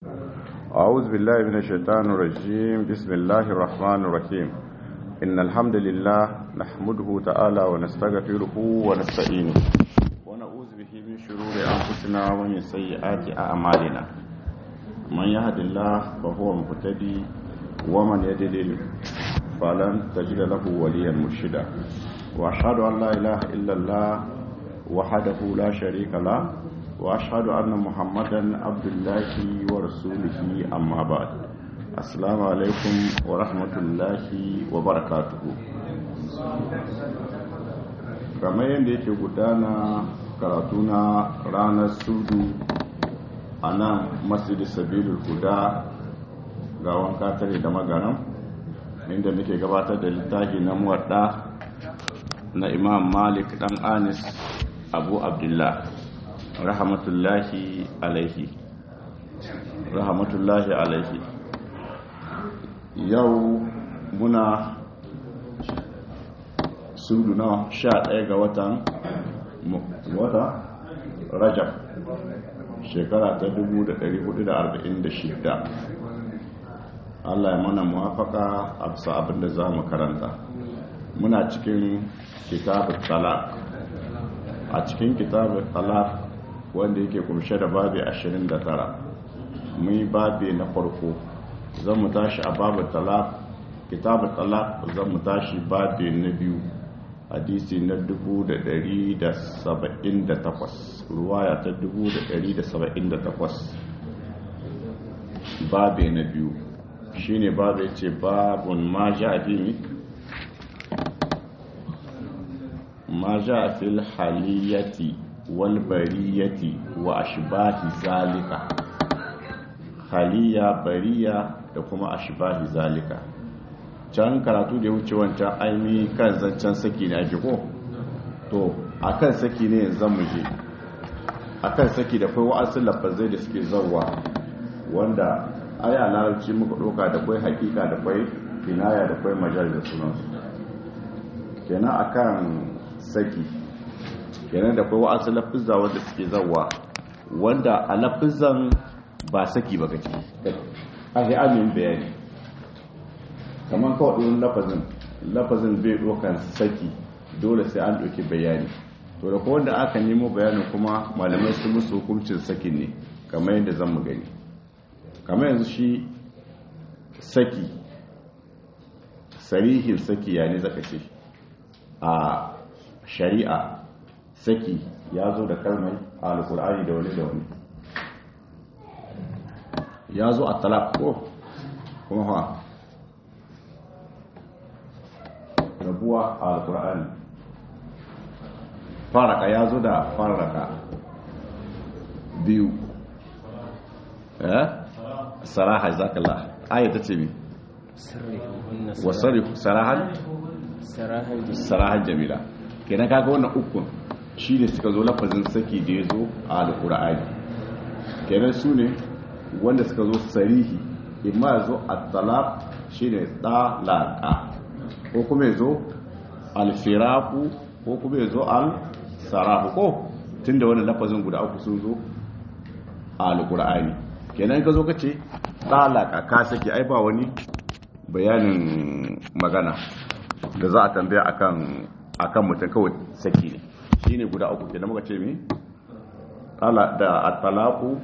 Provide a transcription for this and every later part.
أعوذ بالله من الشيطان الرجيم بسم الله الرحمن الرحيم إن الحمد لله نحمده تعالى ونستغفره ونستعينه ونعوذ به من شرور أنفسنا ومن سيئات أعمالنا من يهد الله فهو مهتدي ومن يضلل فلن تجد له وليا مرشدا وأشهد أن لا إله إلا الله وحده لا شريك له وأشهد أن محمدا عبد الله ورسوله أما بعد السلام عليكم ورحمة الله وبركاته kamar yadda yake gudana karatu na ranar sudu a nan masjidi sabilul huda ga wanka tare da magaran inda muke gabatar da littafi na muwadda na imam malik dan anis abu abdullah rahmatullahi alaihi rahmatullahi alaihi yau muna sudu na sha ɗaya ga watan wata rajab shekara ta 1446 Allah ya mana muwafaka a bisa abinda za mu karanta muna cikin kitabun talak a cikin kitabun talak wanda yake kumshe da babi 29 mun yi babi na farko zan mu tashi a babu talak kitabun talak zan mu tashi babi na biyu hadisi na 1178 ruwaya ta 1178 babi na biyu shine babu ce babun ma ja fi ma ja fil haliyati wal bariyati wa ashbahi zalika haliya bariya da kuma ashbahi zalika can karatu da ya wuce wancan aimi kan zancen saki ne ake ko to akan saki ne yanzu mu je akan saki da kai wa'asu lafazai da suke zauwa wanda aya larabci muka doka da kwai hakika da kwai kinaya da kwai majal da sunansu kenan akan saki kenan da kwai wa'asu lafizza wanda suke zauwa wanda a lafizan ba saki ba kaci a shi amin bayani kamar kawai ɗin lafazin lafazin bai ɗaukan saki dole sai an ɗauki bayani to da wanda aka nemo bayanin kuma malamai su musu hukuncin sakin ne kamar yadda zan mu gani kamar yanzu shi saki sarihin saki ya ne zaka ce a shari'a saki ya zo da kalmai a alkur'ani da wani da wani ya zo a talak ko kuma ha rabuwa a alkur'ani faraka ya zo da faraka biyu eh saraha zakallah aya ta ce mi wasarifu sarahan sarahan jamila kenan kaga wannan ukun shi ne suka zo lafazin saki da ya zo a alkur'ani kenan su ne wanda suka zo sarihi imma ya zo a talaq shi ne talaka ko kuma ya zo alfiraku ko kuma ya zo al-sarafu ko tun da wannan lafazin guda uku sun zo a alkur'ani kenan ka zo ka ce talaka ka saki ai ba wani bayanin magana da za a tambaya akan akan mutum kawai saki ne shine guda uku kenan muka ce mi tala da at-talaqu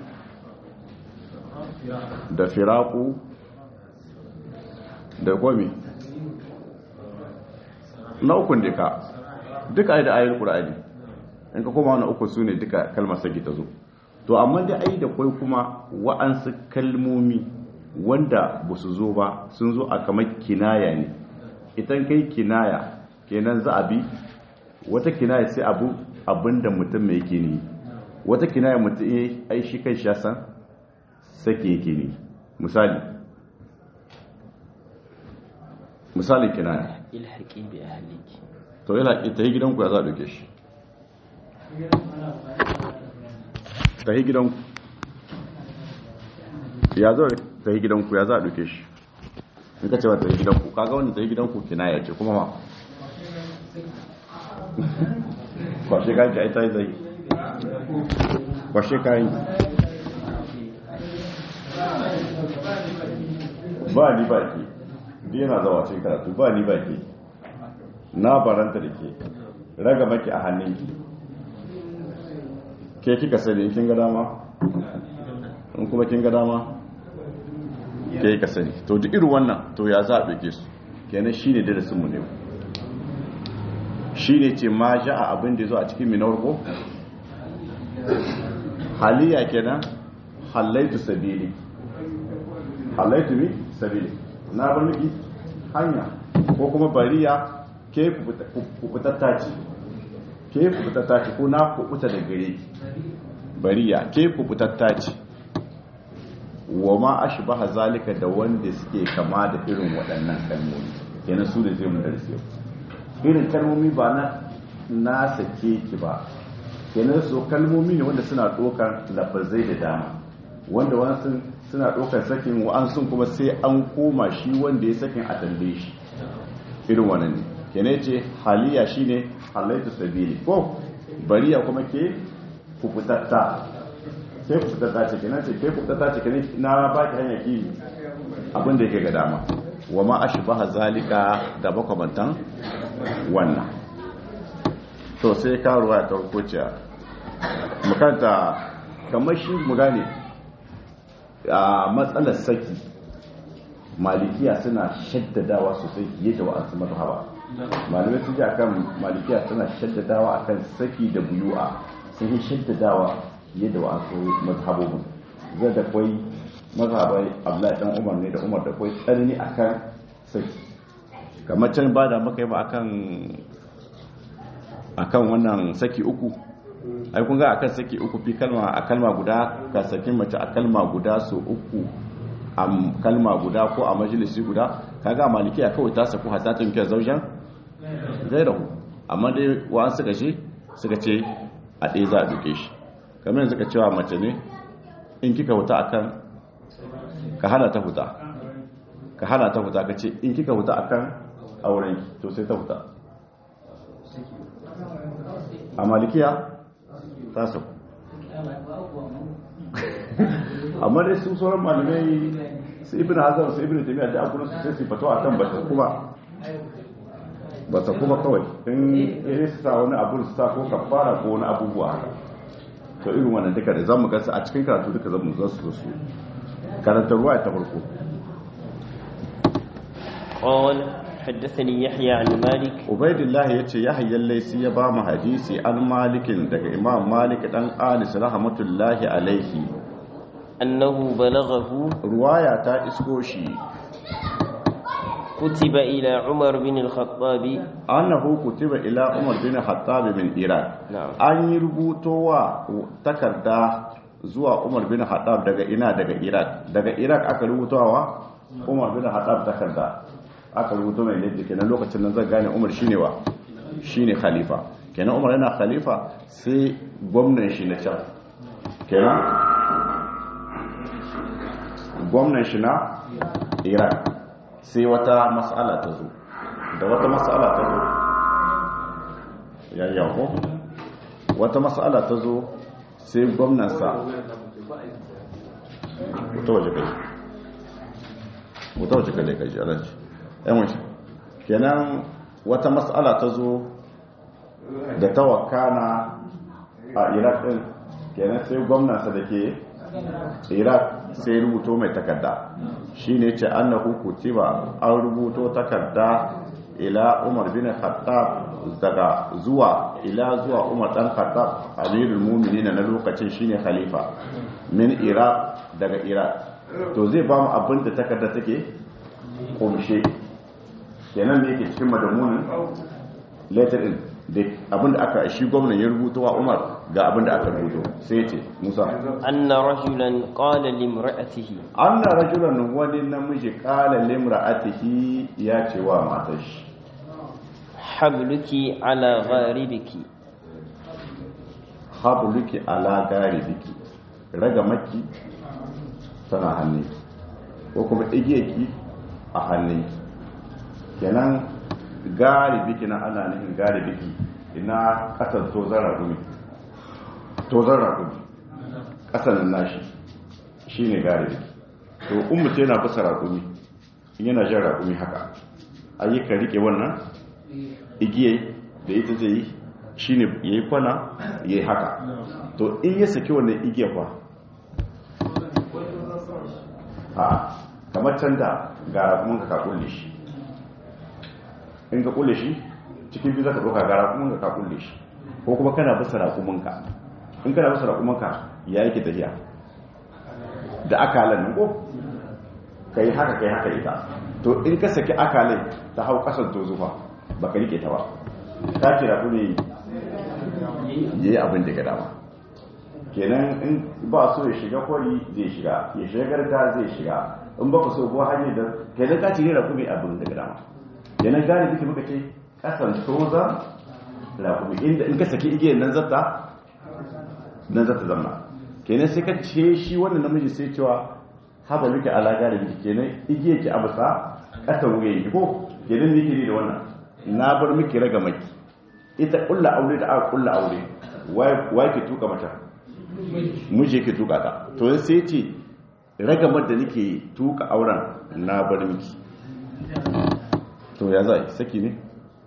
da firaku da gomi na ukun duka duka ai da ayoyin qur'ani in ka koma wannan uku sune duka kalmar saki ta zo to amma dai ai da kai kuma wa'ansu kalmomi wanda ba su zo ba sun zo a kamar kinaya ne idan kai kinaya kenan za a bi wata kinaya sai abu abinda mutum mai yake ne wata kinaya mutum ya ai shi kai sha san sake yake ne misali misali kinaya ilhaqi bi ahliki to ilhaqi ta yi gidanku ya za a ɗauke shi ta yi gidanku ya zo ta yi gidanku ya za a ɗauke shi in ka cewa ta yi gidanku kaga wani ta yi gidanku kinaya ce kuma ma kwashe kayan ki ai ta yi zai kwashe kayan ba ni ba ke yana zawa cikin karatu ba ni ba ke na baranta da ke raga maki a hannunki ke kika sani kin ga dama in kuma kin ga dama ke ka sani to duk irin wannan to ya za a ɗauke su kenan shi ne darasinmu ne shi ne ce ma ja a abin da zo a cikin minawar ko haliya kenan halaitu sabili halaitu mi sabili na bar miki hanya ko kuma bariya ke kubutatta ce ke kubutatta ce ko na kubuta da gare bariya ke kubutatta ce wa ma ashbaha zalika da wanda suke kama da irin waɗannan kalmomi kenan su da zai mu darsi irin kalmomi ba na na sake ki ba kenan su kalmomi ne wanda suna ɗaukar lafazai da dama wanda wasu suna ɗaukar sakin wa'ansu kuma sai an koma shi wanda ya sakin a tambaye shi irin wannan ne kenan ce haliya shine halaitu sabili ko bariya kuma ke kufutatta sai kufutatta ce kenan ce ke kufutatta ce kenan na baki hanya ki abin da yake ga dama wa ma ashbaha zalika da makamantan wannan to sai karuwa ta rukuciya makanta kamar shi mu gane a matsalar saki malikiya suna shaddadawa sosai fiye da wa'ansu mazhaba malamai sun ji akan malikiya suna shaddadawa akan saki da buyu'a sun yi shaddadawa fiye da wa'ansu mazhabobin zai da kwai mazhabai abdullahi dan umar ne da umar da kwai tsanani akan saki kamar can ba da maka yi ba akan akan wannan saki uku ai kun ga akan saki uku fi kalma a kalma guda ka saki mace a kalma guda so uku a kalma guda ko a majalisi guda kaga malikiya kawai ta saku hatta ta miki zaujan gairahu amma dai wa'an suka ce suka ce a ɗaya za a duke shi kamar yanzu ka cewa mace ne in kika huta akan ka hana ta huta ka hana ta huta ka ce in kika huta akan auren to sai ta huta a malikiya ta sauku amma dai su sauran malamai su ibn hazar su ibn taimiyya da abunan su sai su fato a kan bata kuma bata kuma kawai in ya su sa wani abu su sa ko kafara ko wani abubuwa haka to irin wannan duka da zamu gasa a cikin karatu duka zamu za su su karanta ruwa ta farko قال حدثني يحيى عن مالك ubaidillah yace yahya laysi ya ba mu hadisi an malikin daga imam malik dan anis rahmatullahi alaihi أنه بلغه ruwaya ta isko shi كتب إلى عمر بن الخطاب annahu kutiba ila umar bin khattab min iran نعم an yi rubutowa takarda zuwa umar bin khattab daga ina daga iraq daga iraq aka rubutowa umar bin khattab takarda aka rubuto mai yadda kenan lokacin nan zan gane umar shine wa shine khalifa kenan umar yana khalifa sai gwamnan shi na can kenan gwamnan shi na iraq sai wata mas'ala ta zo da wata mas'ala ta zo yayyan ko wata mas'ala ta zo sai gwamnansa wuta waje kai wuta waje kai kai alanci yan wace kenan wata mas'ala ta zo da ta wakana a iraq din kenan sai gwamnansa da ke iraq sai rubuto mai takarda shi ne ce annahu kutiba an rubuto takarda ila umar bin khattab daga zuwa ila zuwa umar dan khattab amirul mu'minin na lokacin shine khalifa min iraq daga iraq to zai ba mu abin da takarda take kumshe kenan ne yake cikin madamunin letter din da abin da aka shi gwamnan ya rubuto wa umar ga abin da aka rubuto sai ya ce musa أن رجلا قال لامرأته anna rajulan wani namiji kala limra'atihi ya ce wa matar shi حبلك على غاربك habluki ala garibiki raga maki tana hannunki ko kuma igiyarki a hannunki kenan garibiki na ana nufin garibiki ina kasar tozon ragumi tozon ragumi kasar nan nashi shi ne garibiki to in mutum yana bisa ragumi in yana jan raƙumi haka ayyukan rike wannan igiyai da ita zai yi shi ne ya yi kwana ya yi haka to in ya saki wannan igiyar kwa a kamar can da ga raƙumin ka kulle shi in ka kulle shi cikin biyu za ka ɗauka ga raƙumin ka kulle shi ko kuma kana bisa raƙuminka in kana bisa raƙuminka ya yake tafiya da akalan nan ko ka yi haka ka yi haka ita to in ka saki akalai ta hau ƙasar to zuwa ba ka rike ta ba ta ce raƙumi ya yi abin da ga dama kenan in ba so ya shiga kwari zai shiga ya shiga garga zai shiga in ba ku so ko hanyar da kenan ka ce ne raƙumi abin da ga dama kenan gane duka muka ce ƙasan toza raƙumi inda in ka saki igiyar nan zata nan zata zama kenan sai ka ce shi wannan namiji sai cewa haba muke alaƙa da miki kenan igiyar ki abusa ƙasan wuya yi ko kenan ne ke da wannan na bar miki raga maki ita ƙulla aure da aka ƙulla aure wai ke tuka mata muje ke tuka ta to sai ce ragamar da nake tuka auren na bar miki to ya za saki ne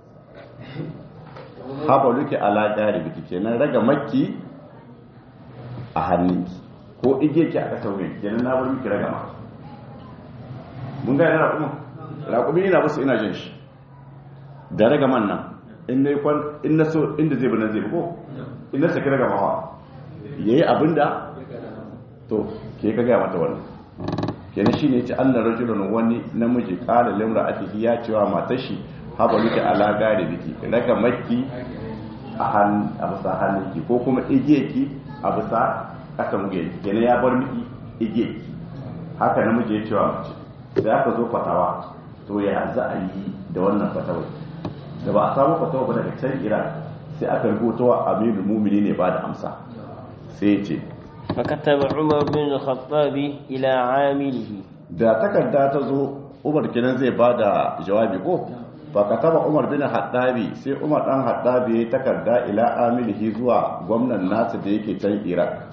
haɓa luke alaƙa da biki kenan raga maki a hannunki ko ige ki a ƙasar wuyan kenan na bar miki raga ma mun gane raƙumin raƙumi ina basu ina jin shi da raga man nan in na so inda zai bane zai ko in na saki raga mawa ya yi abinda to ke ka gaya mata wannan kenan shi ne ce an na rajulun wani namiji ƙala limra a ciki ya cewa matar shi haɓa luke alaƙa da biki raga maki a bisa hannunki ko kuma igiye ki a bisa ƙasa muge kenan ya bar miki igiye ki haka namiji ya cewa mace da aka zo fatawa to ya za a yi da wannan fatawai da ba a samu fatawa ba daga can iran sai aka rubuta wa aminu mumini ne ba da amsa sai ya ce فكتب عمر بن الخطاب إلى عامله da takarda ta zo umar kenan zai ba da jawabi ko ba ka taba umar bin haddabi sai umar dan haddabi ya takarda ila amilihi zuwa gwamnan nasu da yake can iraq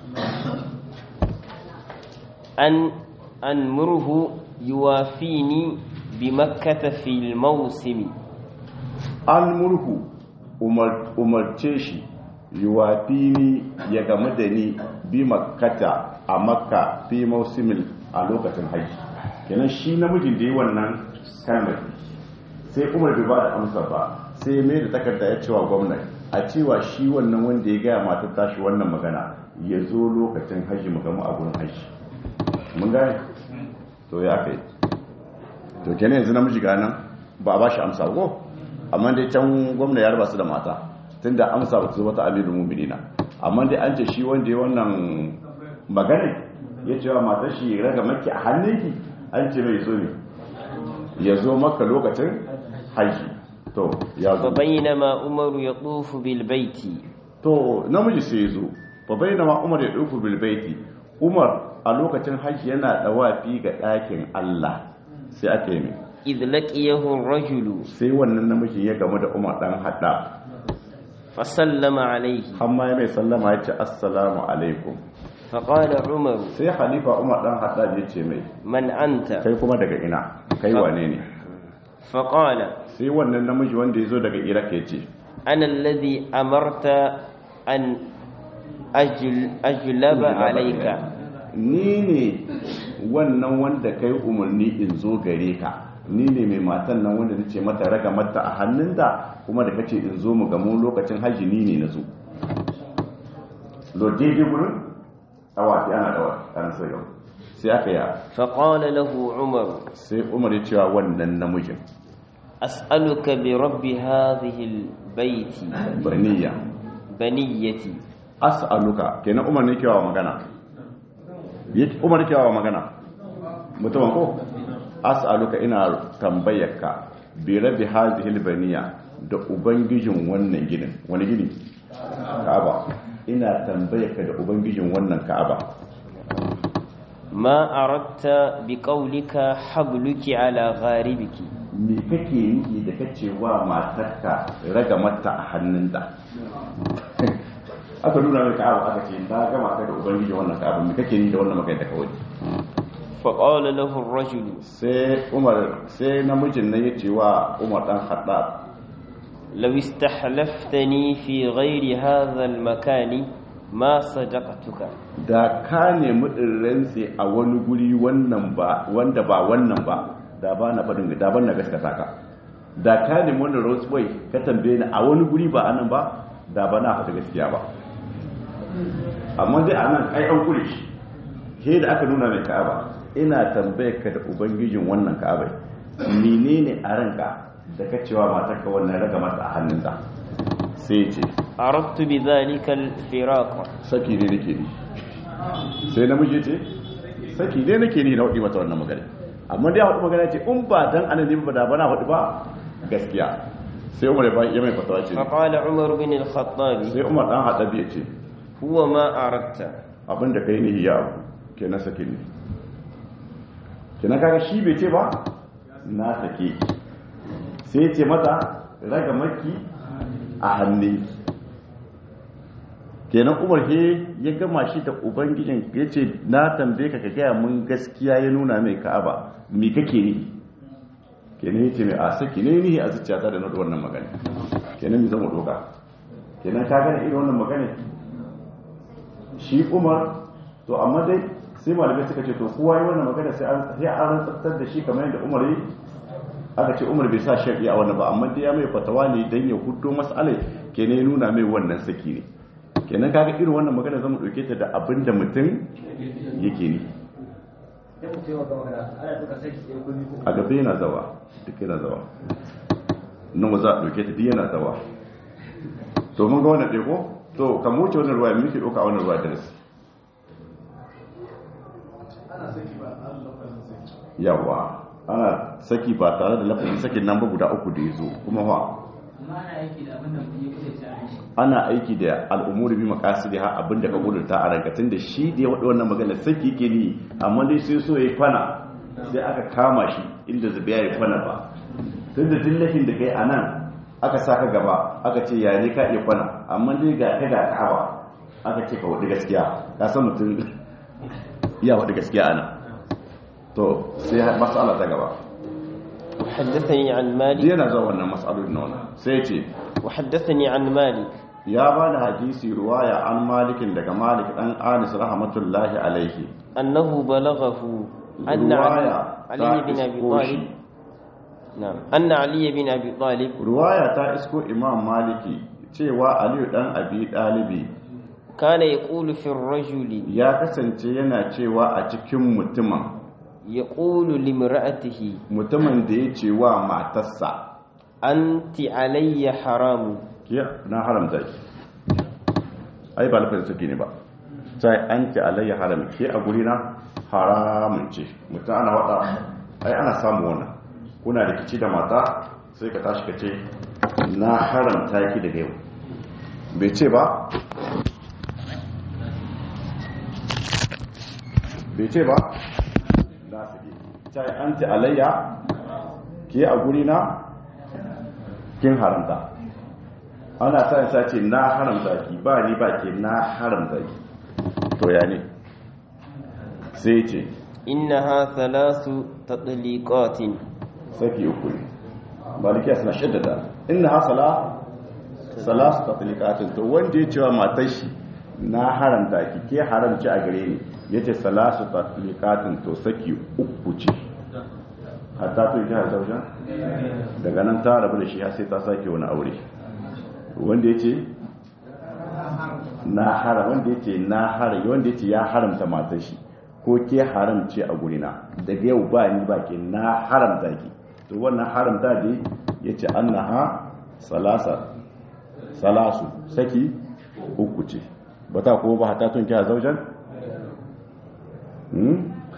أن أنمره يوافيني بمكة في الموسم an murhu umarce shi yuwafini ya game da ni bi makkata a makka fi mausimin a lokacin haji kenan shi namijin da yi wannan kalmar sai umar bai ba da amsa ba sai mai da takarda ya cewa gwamnati a cewa shi wannan wanda ya gaya matar tashi wannan magana ya zo lokacin haji mu gamu a gurin haji mun gane to ya kai to kenan yanzu namiji ga nan ba a ba shi amsa ko amma dai can gwamna ya raba su da mata tunda amsa ba su wata amirul mu'minina amma dai an ce shi wanda ya wannan magana ya ce wa matar shi raga maki a hannunki an ce mai zo ne ya zo maka lokacin haji to ya zo فبينما عمر يطوف بالبيت to namiji sai ya zo fa bainama umar ya duku bil baiti umar a lokacin haji yana dawafi ga ɗakin Allah sai aka yi mai إذ لقيه الرجل sai wannan namiji ya gamu da umar dan hada فسلم عليه har ma ya mai sallama ya ce assalamu alaikum فقال عمر sai halifa umar dan hada ya ce mai من أنت kai kuma daga ina kai wane ne فقال sai wannan namiji wanda ya zo daga iraq ya ce أنا الذي أمرت أن أجل أجلب عليك ni ne wannan wanda kai umarni in zo gare ka ni ne mai matan nan wanda nace mata raga mata a hannunta kuma da kace in zo mu gamu lokacin haji ni ne na zo lo daidai gurin awaki ana dawa ana sai yau sai aka yi فقال له عمر sai umar ya cewa wannan namijin أسألك برب هذه البيت baniya بنيتي as'aluka kenan umar ne kewa magana yake umar kewa magana mutumin ko as'aluka ina tambayarka bi rabbi hadhihi albaniya da ubangijin wannan ginin wani gini ka'aba ina tambayarka da ubangijin wannan ka'aba ما أردت بقولك حبلك على غاربك me kake yi da kace wa matarka raga mata a hannunta aka nuna mai ka'aba aka ce na gama ka da ubangijin wannan ka'aba me kake yi da wannan magana da kawai فقال له الرجل sai umar sai namijin nan ya ce wa umar dan haddad لو استحلفتني في غير هذا المكان ما صدقتك da ka nemi in rantse a wani guri wannan ba wanda ba wannan ba da ba na faɗin da ban na gaskata ka da ka nemi wannan roseway ka tambaye ni a wani guri ba anan ba da ba na faɗi gaskiya ba amma dai anan ai an kure shi he da aka nuna mai ka'aba ina tambayar ka da ubangijin wannan ka'aba menene a ranka da ka cewa matarka wannan raga mata a hannunta sai ce أردت بذلك الفراق saki ne nake ni sai namiji ce saki ne nake ni na hudu mata wannan magana amma dai hudu magana ce in ba dan annabi ba da bana hudu ba gaskiya sai umar ya bai- ya mai fatawa ce فقال عمر بن الخطاب sai umar dan hadabi ya ce هو ما أردت abinda kai ne ya abu kenan saki ne kenan kaga shi bai ce ba na sake ki. sai ya ce mata raga maki a hannu kenan umar he ya gama shi da ubangijin ya ce na tambaye ka ka gaya mun gaskiya ya nuna mai ka'aba me kake ni kenan ya ce mai a saki ne ni a zuciyata da na da wannan magana kenan mi zama doka kenan ka gane irin wannan magana shi umar to amma dai sai malamai suka ce to kowa yi wannan magana sai an sai an rantsar da shi kamar yadda umar yi aka ce umar bai sa shari'a a wannan ba amma dai ya mai fatawa ne dan ya hudo mas'alai kenan ya nuna mai wannan saki ne kenan kaga irin wannan magana zamu dauke ta da abin da mutum yake ni a gaba yana zawa duk yana zawa nan za a dauke ta duk yana zawa to mun ga wannan ɗaya ko to kan wuce wannan ruwa muke ɗauka a wannan ruwa darasi yawa ana saki ba tare da lafazin sakin nan ba guda uku da ya zo kuma fa ana aiki da al'umuri bi makasidi ha abinda ka gudunta a rankatin da shi da ya waɗa wannan magana saki ke ni amma dai sai so ya yi kwana sai aka kama shi inda zubiya ya yi kwana ba tun da dillafin da kai a nan aka sa ka gaba aka ce ya ne ka iya kwana amma dai ga ka ga ka'aba aka ce ka waɗi gaskiya ka san mutum ya waɗi gaskiya a nan to sai matsala ta gaba وحدثني عن مالك yana zuwa wannan matsalolin na wannan sai ce وحدثني عن مالك ya ba da hadisi ruwaya an malikin daga malik dan anis rahmatullahi alaihi أنه بلغه أن علي, ruwaya علي ta بن أبي isko طالب shi نعم أن علي بن أبي طالب ruwaya ta isko imam maliki cewa aliyu dan abi dalibi كان يقول في الرجل ya kasance yana cewa a cikin mutumin يقول لامرأته mutumin da ya ce wa matarsa أنت علي حرام ke na haramta ki ai ba lafiyar suke ne ba sai an ce alayya haram ke a guri na haramun ce mutum ana wada ai ana samu wannan kuna rikici da mata sai ka tashi ka ce na haramta ki daga yau bai ce ba bai ce ba na sake sai an ce alayya ke a guri na kin haramta ana sa sa ce na haramta ki ba ni ba ke na haramta ki to ya ne sai ce إنها ثلاث تطليقات saki uku ne malikiya suna shaddada inna hasala salasu tatlikatin to wanda ya cewa matar shi na haramta ki ke haramci a gare ni yace salasu tatlikatin to saki uku ce hatta to ita zauja daga nan ta rabu da shi har sai ta sake wani aure wanda yace na haram wanda yace na haram wanda yace ya haramta matar shi ko ke haramce a gurina daga yau ba ni ba ke na haramta ki to wannan haramta dai yace annaha salasa salasu saki uku ce ba ta kuma ba hata tun kya zaujan hmm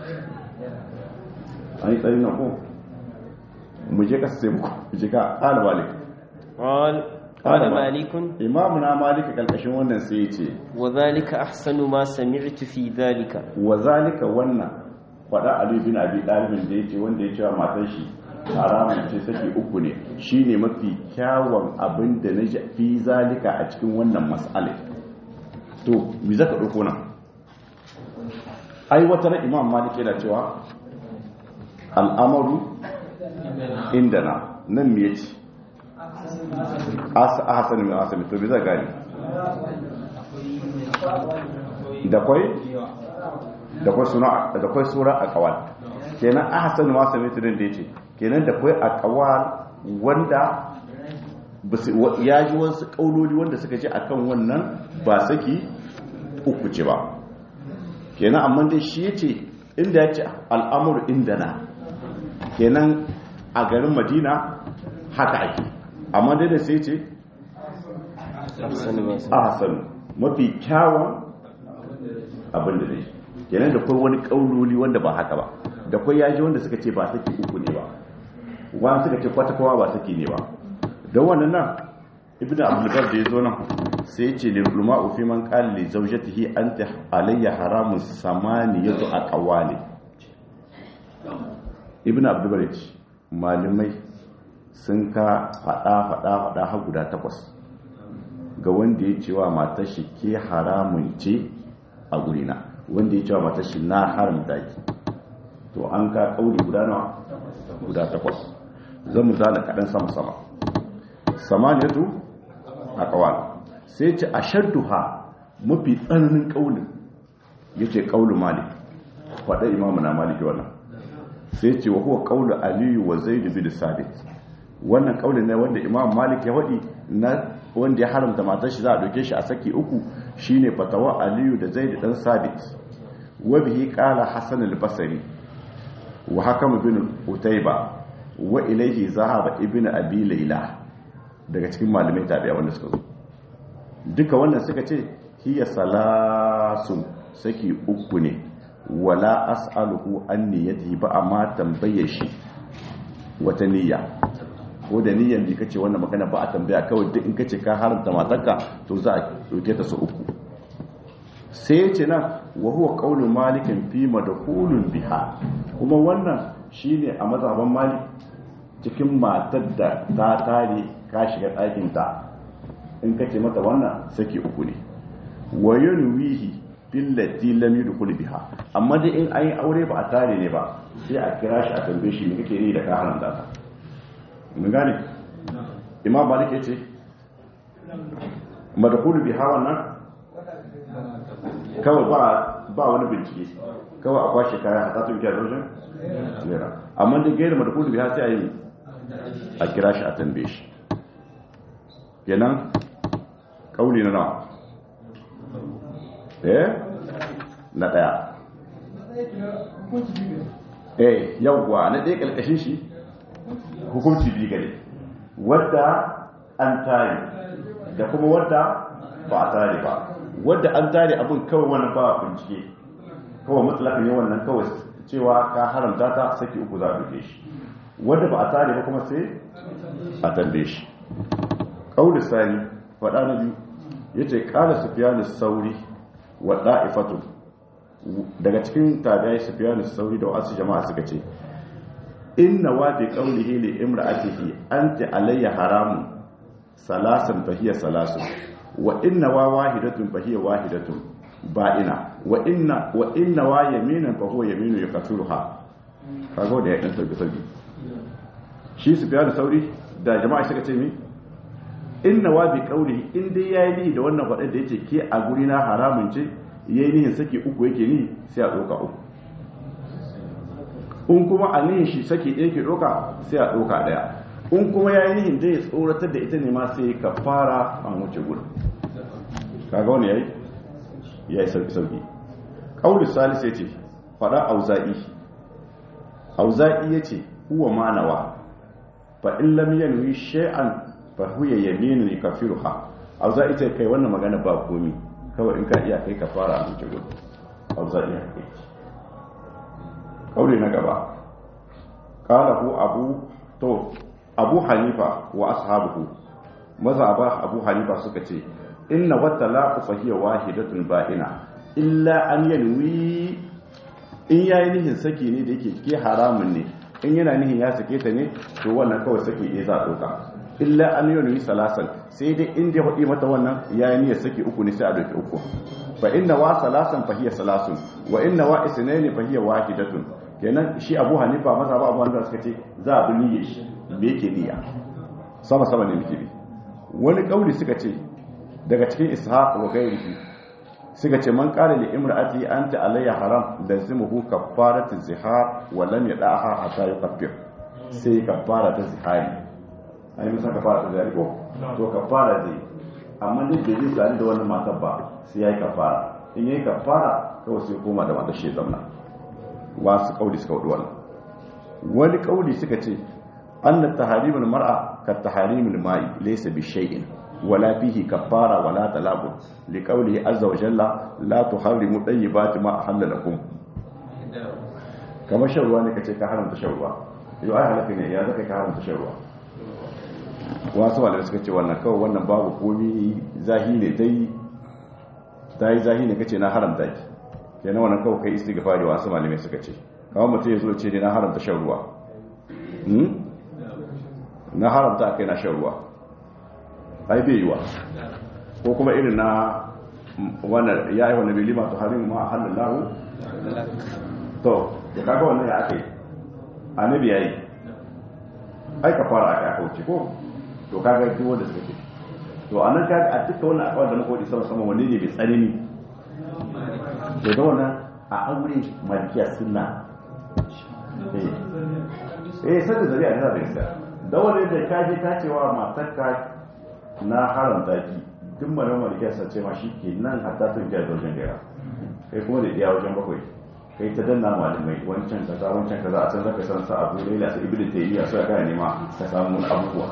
an yi tsari na ko mu je kasa sai muku mu je ka ƙala malik قال قال قال مالك. مالك imamu na malika kalkashin wannan sai ya ce وذلك أحسن ما سمعت في ذلك wa zalika wannan faɗa ali bin abi dalibin da yace wanda ya cewa matar shi haramun ce saki uku ne shine mafi kyawun abin da na ji fi zalika a cikin wannan mas'ala to me zaka dauko nan ai wata na imam malik yana cewa al'amaru indana nan me yace asa hasan min asami to bi za gani da kwai da kwai suna da kwai sura a kawal kenan ahsan ma sami tudin da yace kenan da kwai a kawal wanda ya ji wasu kauloli wanda suka ce akan wannan ba saki uku ce ba kenan amma dai shi yace inda yace al'amur indana kenan a garin madina haka ake amma dai da sai ce ahsan mafi kyawun abin da dai kenan da kai wani kauloli wanda ba haka ba da kai yaji wanda suka ce ba saki uku ne ba wani suka ce kwata kowa ba saki ne ba don wannan nan ibn abdulbar da ya zo nan sai ya ce luluma ofi man kalli zaujatihi an ta alayya haramun samani ya zo a kawale ibn abdulbar ya ce malamai sun ka fada fada fada har guda takwas ga wanda ya cewa matar shi ke haramun ce a gurina wanda ya cewa matar shi na haramta ki to an ka kauli guda nawa guda takwas zan mu zala kaɗan sama-sama samaniyatu a kawal sai ce a shadduha mafi tsananin kaulin ya ce kaulin malik faɗa imamu na maliki wannan sai ce wa kuwa kaulin aliyu wa zai dubi da sabit wannan kaulin ne wanda imam malik ya waɗi na wanda ya haramta matar shi za a doke shi a saki uku shine fatawa aliyu da zai da ɗan sabit wa bihi qala hasan al-basri wa hakam bin utayba wa ilayhi zahaba ibnu abi layla daga cikin malamai tabi'a wanda suka zo duka wannan suka ce hiya salasun saki uku ne wala as'aluhu an niyyatihi ba amma tambaye shi wata niyya ko da niyyar da kace wannan magana ba a tambaya kawai duk in kace ka haramta matarka to za a dauke ta su uku sai ya ce nan wa huwa qaulu malikin fi madkhulun biha kuma wannan shine a mazhaban malik cikin matar da ta tare ka shiga ɗakin ta in kace mata wannan saki uku ne wa yanwihi billati lam yudkhul biha amma dai in ayi aure ba a tare ne ba sai a kira shi a tambaye shi me kake yi da ka haramta ta mun gane imam malik yace madkhul biha wannan kawai ba ba wani bincike kawai a kwashe kaya a tatun kiyar rojin lera amma da gaira madkhul biha sai a yi a kira shi a tambaye shi kenan kauli na nawa eh na daya eh yawwa na ɗaya ƙalƙashin shi hukunci biyu gare wadda an tare da kuma wadda ba a tare ba wadda an tare abin kawai wannan ba bincike kawai matsalakan yawan nan kawai cewa ka haramta ta saki uku za a duke shi wadda ba a tare ba kuma sai a tambaye shi ƙaunar sani faɗa na biyu ya ce ƙala sufiyanu sauri wa ɗa'ifatu daga cikin tabi'ai sufiyanu sauri da wasu jama'a suka ce inna wa bi qawlihi li imra'atihi anti alayya haramun salasan fahiya salasun wa inna wa wahidatun fahiya wahidatun ba'ina wa inna wa inna wa yaminan fa huwa yaminu yakasuruha kago da ya dan sauki sauki shi sufiyanu sauri da jama'a suka ce mi inna wa bi qawlihi in dai yayi ni da wannan faɗar da yake ke a guri na haramun ce yayi nihin saki uku yake ni sai a doka uku in kuma a nihin shi saki ɗaya ke doka sai a doka ɗaya in kuma yayi nihin da ya tsoratar da ita ne ma sai ka fara an wuce gudu kaga wani yayi yayi sauki sauki qawli salis yace fada auza'i auza'i yace huwa manawa fa in lam yanwi shay'an fahuya yaminu ne kafiruha a za ita kai wannan magana ba komi kawai in ka iya kai ka fara a zuci gudu a za iya kai kauri na gaba kala ku abu to abu hanifa wa ashabuhu maza ba abu hanifa suka ce inna wata la fahiya wahidatun ba'ina illa an yanwi in yayi nihin saki ne da yake ke haramun ne in yana nihin ya sake ta ne to wannan kawai saki ne za a doka illa an yi wani salasan sai dai inda ya haɗi mata wannan ya yi niyyar saki uku ne sai a doki uku fa inna wa salasan fa hiya salasun wa inna wa isnaini fa hiya wahidatun kenan shi Abu Hanifa maza ba Abu Hanifa suka ce za a bi niyyar shi me yake niyya sama sama ne muke bi wani kauli suka ce daga cikin ishaq wa ghairihi suka ce man qala li imra'ati anta alayya haram lazimuhu kaffaratu zihar wa lam yada'aha hatta yukaffir sai kaffara ta zihari ai musa kaffara ta zihari ko to kaffara zai amma ne bai zai sani da wannan matar ba sai yayi kaffara in yayi kaffara kawai sai koma da matar shi zamna wasu kauli suka wudu wannan wani kauli suka ce anna taharimul mar'a ka taharimul ma'i laysa bi shay'in ولا فيه كفارة ولا تلاب لقوله عز وجل لا تحرموا طيبات ما أحل لكم كما شروا ne kace ka haramta sharwa yau ai halaka ne ya zaka ka haramta sharwa wasu wanda suka ce wannan kawai wannan babu komi zahi ne dai dai zahi ne kace na haramta ki kenan wannan kawai kai istighfari wasu malamai suka ce kawai mutum ya zo ce ne na haramta sharwa na haramta kai na sharwa ai bai yiwa ko kuma irin na wannan ya yi wani bilima to harin ma hannun lahu to da kaga wannan ya aka yi annabi ya yi ai ka fara aka aka wuce ko to kaga duk wanda suka ce to a nan kaga a duka wannan akwai da muka wadi sama sama wanne ne mai tsanani to da wannan a aure malikiya sunna eh eh sai da zari'a da gaskiya da wanda da kaje ta cewa matarka na haramta ki duk mara malike sa ce ma shi ke nan hatta tun kai wajen gaira kai kuma da iya wajen bakwai kai ta danna malamai wancan kaza wancan kaza a can zaka san sa abu laila sai ibnu tayyiya sai ka nema ka samu wani abubuwa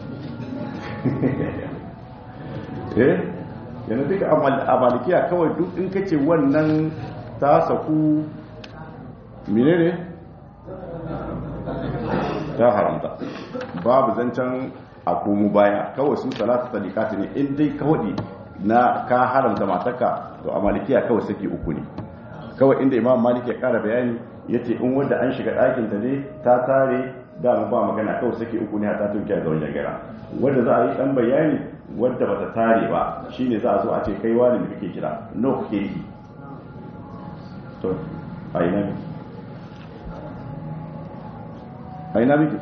eh yana duka a malikiya kawai duk in kace wannan ta saku menene ta haramta babu zancen a komo baya kawai su salatu sadikati ne in dai kawai na ka haramta mataka to a malikiya kawai saki uku ne kawai inda imam malik ya kara bayani ya ce in wanda an shiga ɗakin ta ne ta tare da ba magana kawai saki uku ne a tatun kiyar zaune jagara wanda za a yi ɗan bayani wadda bata tare ba shine za a zo a ce kai wani da kake kira no kake yi to a ina miki a ina miki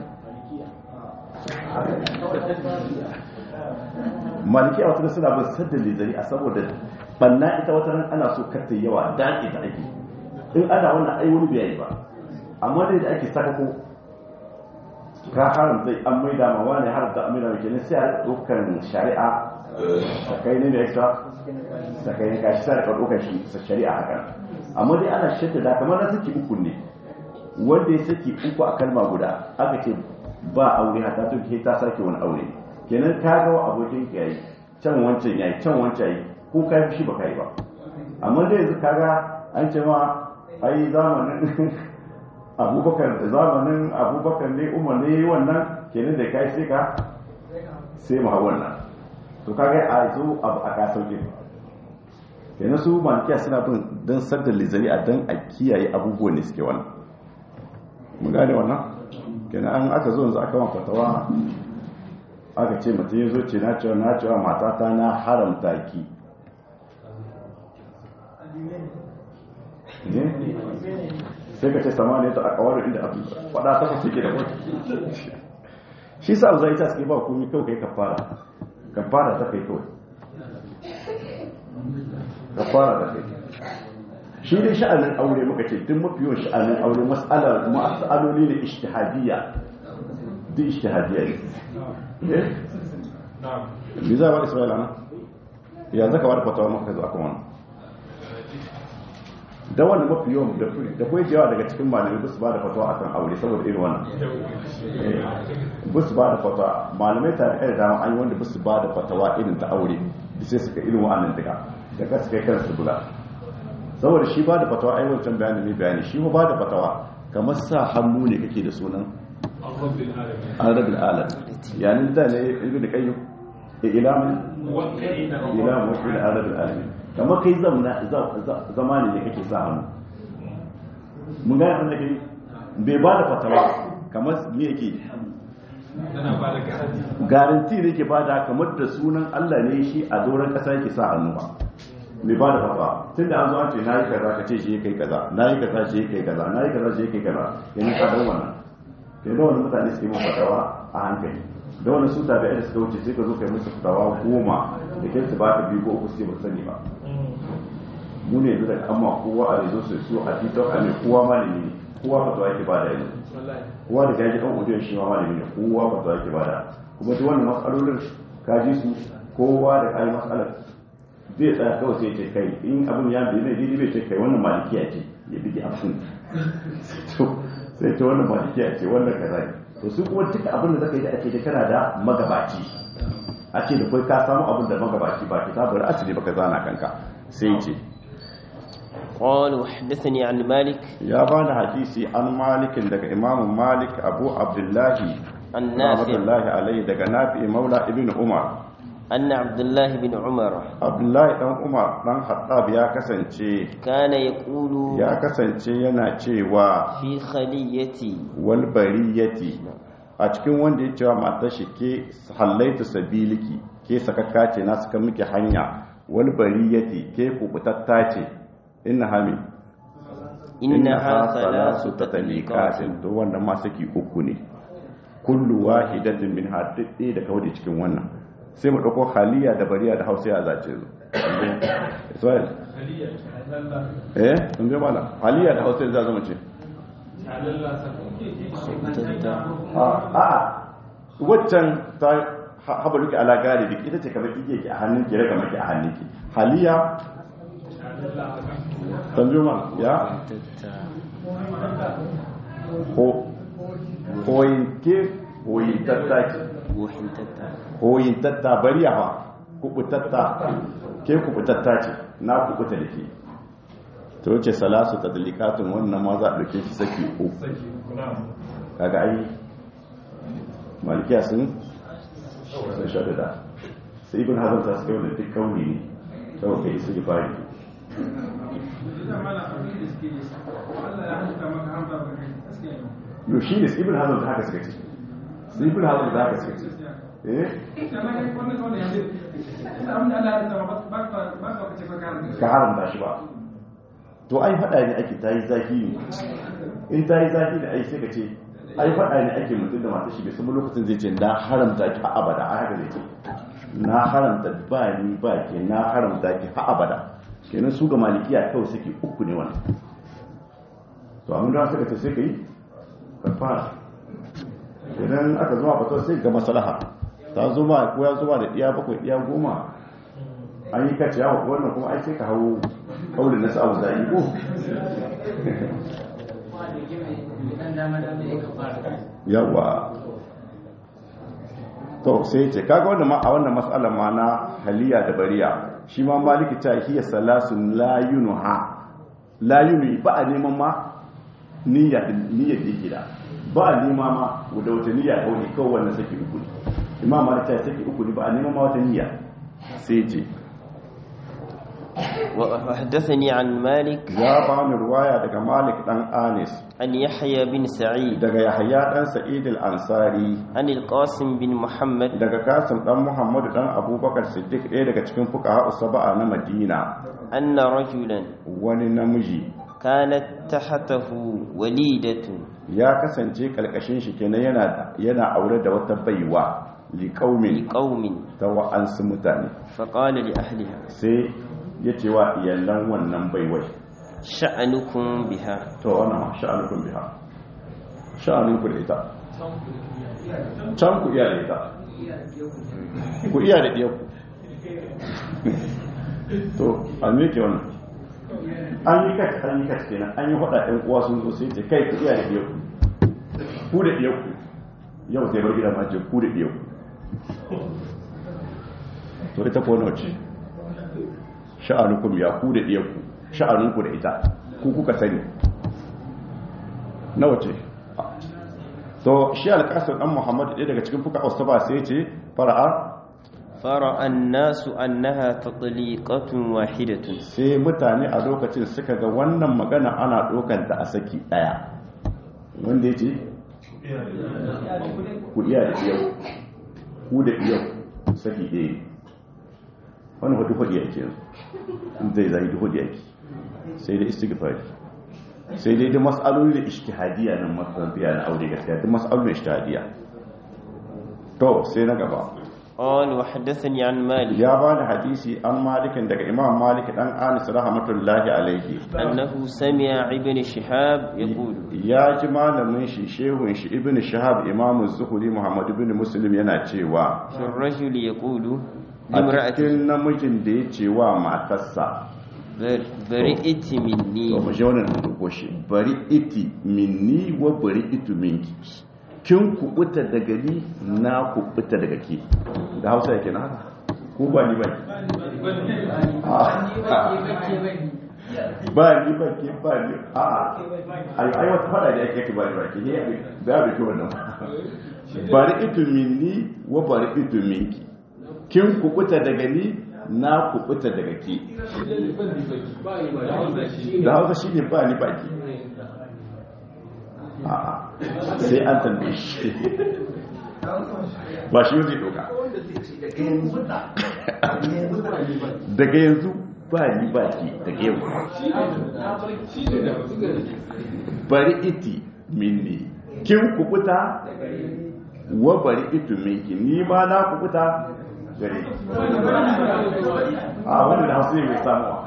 maliki a wata suna bin sadda lizari a saboda banna ita wata ran ana so karta yawa daƙi ta ake in ana wannan ai wani bai ba amma dai da ake saka ko ka haramta an mai da mawa ne haramta an mai da kenan sai a ɗaukar shari'a sakai ne da extra sakai ne kashi sai a ɗaukar shi shari'a haka amma dai ana shadda da kamar na saki uku ne wanda ya saki uku a kalma guda aka ce ba aure hata to ke ta sake wani aure kenan ka ga wa abokin ka yayi can wancan yayi can wancan yayi ko kai shi ba kai ba amma dai yanzu kaga an ce ma ai zamanin abubakar da zamanin abubakar ne umar ne wannan kenan da kai sai ka sai mu hawan nan to kaga a zo abu a ka sauke kenan su malikiya suna bin don sadda lizari a don a kiyaye abubuwan da suke wannan mun gane wannan kenan an aka zo yanzu aka fatawa aka ce mutum ya zo ce na cewa na cewa matata na haramta ki sai ka ce sama ne ta a kawar inda abu fada ta fasu ke da wani shi sa abu zai ta suke ba komi kawai kai kafara kafara ta kai kawai kafara ta kai shi dai sha'anin aure muka ce duk mafi yawan sha'anin aure mas'aloli ne ishtihadiyya duk ishtihadiyya ne me za a ba isra'ila na ya zaka ba da fatawa maka zo akan wannan da wanda mafi yawan da kuwa yawa daga cikin malamai ba su ba da fatawa akan aure saboda irin wannan ba su ba da fatawa malamai ta da dama an yi wanda ba su ba da fatawa irin ta aure da sai suka irin wa'annan daga daga suka kai kansu bula saboda shi ba da fatawa ai wancan bayani ne bayani shi ba da fatawa kamar sa hannu ne kake da sunan arabil alam yani da ne ibn da kayyum ilamin ilamin wasu da arabil alam kamar kai zamani ne kake sa hannu mun gane abin da kai bai ba da fatawa kamar me yake garanti ne ke ba da kamar da sunan Allah ne shi a doron kasa yake sa hannu ba mai ba da fatwa tun da an zo an ce na yi kaza ka ce shi ya kai kaza na yi kaza shi ya kai kaza na yi kaza shi ya kai kaza yanzu ka dan wannan yanzu wani mutane suke mun fatawa a hankali da wani su tabi da suka wuce sai ka zo kai musu fatawa goma da kai su ba ka biyu ko uku sai ba sani ba mu ne yanzu da amma kowa a rezo su su a tiktok a ne kowa malami ne kowa fatawa yake ba da yanzu kowa da gaji kan odiyon shi ma malami ne kowa fatawa yake ba da kuma duk wannan matsalolin kaji su kowa da kayi matsalar zai tsaya kawai sai ce kai in abin ya bai mai daidai bai ce kai wannan malikiya ce ya bigi abin sai ce wannan malikiya ce wannan kaza ne to su kuma duka abin da zaka yi da ake da kana da magabaci a ce da kai ka samu abin da magabaci ba kitabar asali baka zana kanka sai ce قال وحدثني عن مالك ya bani hadisi an malikin daga imamu malik abu abdullahi عن نافع rahmatullahi alaihi daga nafi maula ibn umar أن عبد الله بن عمر abdullahi dan umar dan hattab ya kasance كان يقول ya kasance yana cewa في خليتي wal bariyati a cikin wanda ya cewa matar shi ke hallaitu sabiliki ke sakakka ce na suka miki hanya wal bariyati ke kubutatta ce inna hami إنها salasu ثلاث tatalikatin تطليقات to wannan ma saki uku ne kullu wahidatin min haddi da kawai cikin wannan sai mu dauko haliya da bariya da hausa ya zace zo Israel eh kun ga mala haliya da hausa ya zama ce a'a waccan ta haɓa duka ala galibi ita ce kamar ike ki a hannun ki raga maki a hannun ki haliya tambayo ma ya ko koyin ke koyin tattaki koyin tatta bariya fa kubutatta ke kubutatta ce na kubuta da ke ta wuce salasu ta dalikatun wannan ma za a ɗauke shi saki uku kaga ai malikiya sun sun shaɗaɗa sai ibn hazan ta suka wanda duk kauni ne ta wuce isa yi fari yau shi ne ibn hazan ta haka suka ce sai ibn hazan ta haka suka ce eh ka haramta shi ba to ai faɗa ne ake ta yi zafi ne in ta yi zafi da ai sai ka ce ai faɗa ne ake mutum da mata shi bai samu lokacin zai ce na haramta ki ha abada a haka zai ce na haramta ba ni ba ke na haramta ki ha abada kenan su ga malikiya kawai suke uku ne wannan to amma da suka ce sai ka yi ka fara idan aka zama fito sai ga maslaha ta zuma ko ya zuma da iya bakwai iya goma an yi kace yawa wannan kuma ai sai ka hau kaulin nasu abu da ko yawa to sai ce kaga wannan ma a wannan mas'alar ma na haliya da bariya shi ma maliki ta hiya salasun la yunuha la yunu ba a neman ma niyya niyya da yake da ba a nema ma da wata niyya ta wani kawai wannan saki uku ne imam malik ta saki uku ne ba a neman ma wata niyya sai ce وحدثني عن مالك ya bani ruwaya daga malik dan anis عن يحيى بن سعيد daga yahya dan sa'id al-ansari عن القاسم بن محمد daga kasim dan muhammadu dan abubakar siddiq ɗaya daga cikin fuqaha usaba'a na madina أن رجلا wani namiji كانت تحته وليدة ya kasance kalkashin shi kenan yana yana aure da wata baiwa liqaumin لقوم ta wa'ansu mutane فقال لأهلها sai ya ce wa iyalan wannan baiwai شأنكم بها to wannan ma sha'anukum biha sha'anunku da ita can ku iya da ita ku iya da ɗiyarku to a meke wannan an yi kat an yi kat kenan an yi faɗa ɗan uwa sun zo sai ce kai ku iya da ɗiyarku ku da ɗiyarku yau sai bar gida ma ce ku da ɗiyarku to ita ko nawa ce sha'anukum ya ku da ɗiyarku sha'anunku da ita ku kuka sani nawa ce to shi alƙasar ɗan muhammadu ɗaya daga cikin fuka ba sai ce fara'a فرأى الناس أنها تطليقة واحدة sai mutane a lokacin suka ga wannan magana ana ɗaukanta a saki ɗaya wanda ya ce ku iya da iyau ku da iyau saki ɗaya wani hudu hudu yake yanzu in zai zai hudu yake sai da istighfari sai dai da mas'aloli da ishtihadiyya nan masabiya na aure gaskiya da mas'aloli ishtihadiyya to sai na gaba قال وحدثني عن مالك ya ba da hadisi an malikin daga imam malik dan anis rahmatullahi alaihi أنه سمع ابن شهاب يقول ya ji malamin shi shehun shi ibn shahab imam zuhuri muhammad ibn muslim yana cewa في الرجل يقول a لامرأته cikin namijin da ya ce wa matarsa بر- برئت to mu مني je wannan da ko shi bari iti minni wa bari itu minki kin kubuta daga ni na kubuta daga ke da hausa yake na haka ko ba ni ba ba ni ba ke ba ni a ai ai wata fada da yake ba ni ba ke ne da ba ke wannan bari itu minni wa bari itu minki kin kubuta daga ni na kubuta daga ke da hausa shi ne ba ni ba ke a'a sai an tambaye shi ba shi zai doka daga yanzu ba ni ba ki daga yau bari iti minni kin kukuta wa bari itu minki ni ma na kukuta gare ki. a wanda da hausa ne mai samuwa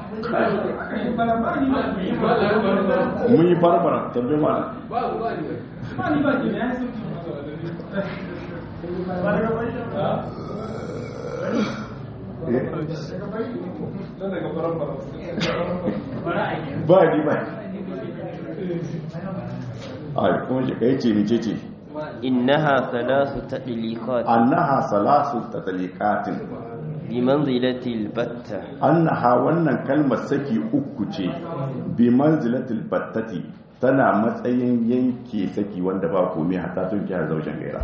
mun yi barbara tambaye mana ba ni ba a kuma shi kai ce mice ce إنها ثلاث تطليقات annaha salasu tatalikatin بمنزلة البتة annaha wannan kalmar saki uku ce bi manzilatil battati tana matsayin yanke saki wanda ba komai hatta tun kiyar zaujen gaira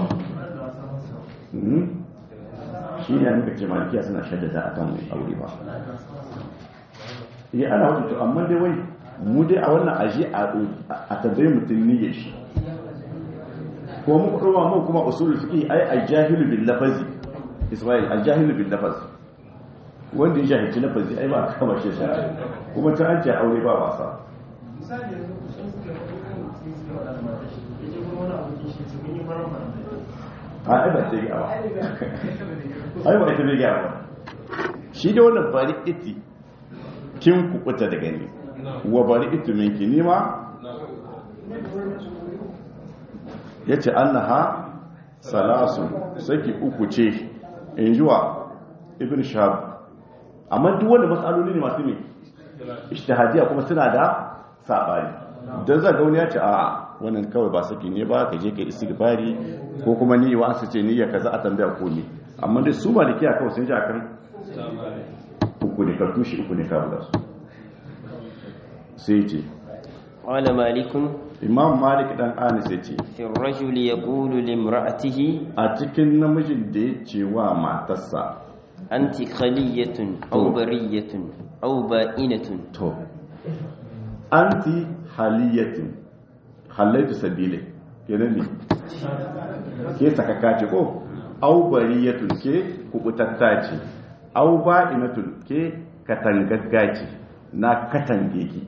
Mhm. shi ne muka ce malikiya suna shaddada a kan aure ba iya ana wata to amma dai wai mu dai a wannan aji a tambayi mutum niyyar shi ko mu kuma mu kuma usul fiqi ai al-jahilu bil lafazi Ismail al-jahilu bil lafaz wanda ya jahilci lafazi ai ba kama shi shari'a kuma ta an ce aure ba wasa a ai ba ce gawa ai ba ita bai gawa ba shi da wannan bari iti kin kukuta daga ni wa bari itu minki ni ma yace annaha salasu saki uku ce in jiwa ibn shahab amma duk wanda matsaloli ne masu ne ishtihadiya kuma suna da sabani dan zaga wani ya ce a wannan kawai ba saki ne ba ka je ka istighfari ko kuma ni wa su ce niyya kaza a tambaya ko ne amma dai su malikiya kawai sun ji akan uku ne ka tushe uku ne ka buga su sai ce قال مالك imam malik dan anis ya ce في الرجل يقول لامرأته a cikin namijin da ya ce wa matarsa أنت خلية أو برية أو بائنة to anti haliyatin halaitu sabile kenan ne ke sakaka ce ko au bariyatun ke kubutatta ce au ba'inatun ke katangagga ce na katange ki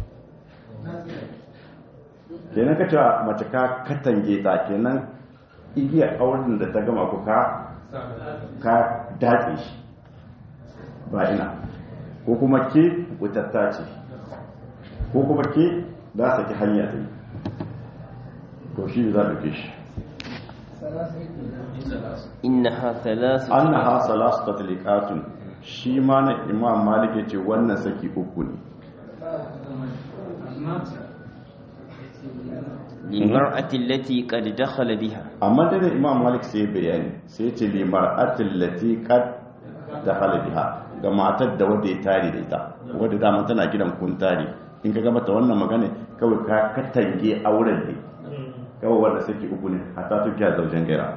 kenan ka cewa mace ka katange ta kenan igiyar auren da ta gama ku ka ka daɗe shi ba ina ko kuma ke kubutatta ce ko kuma ke za su ki hanya ta yi to shi za a shi إنها ثلاث an na hasa lasu tatalikatun shi ma na imam malik ya ce wannan saki uku ne للمرأة التي قد دخل بها amma da imam malik sai bayani sai ce limar atillati kad da halabiha ga matar da wadda ya tare da ita wadda dama tana gidan kun tare in ka gama ta wannan magana kawai ka katange auren ne kawai wanda saki uku ne hatta tukiya zaujen gaira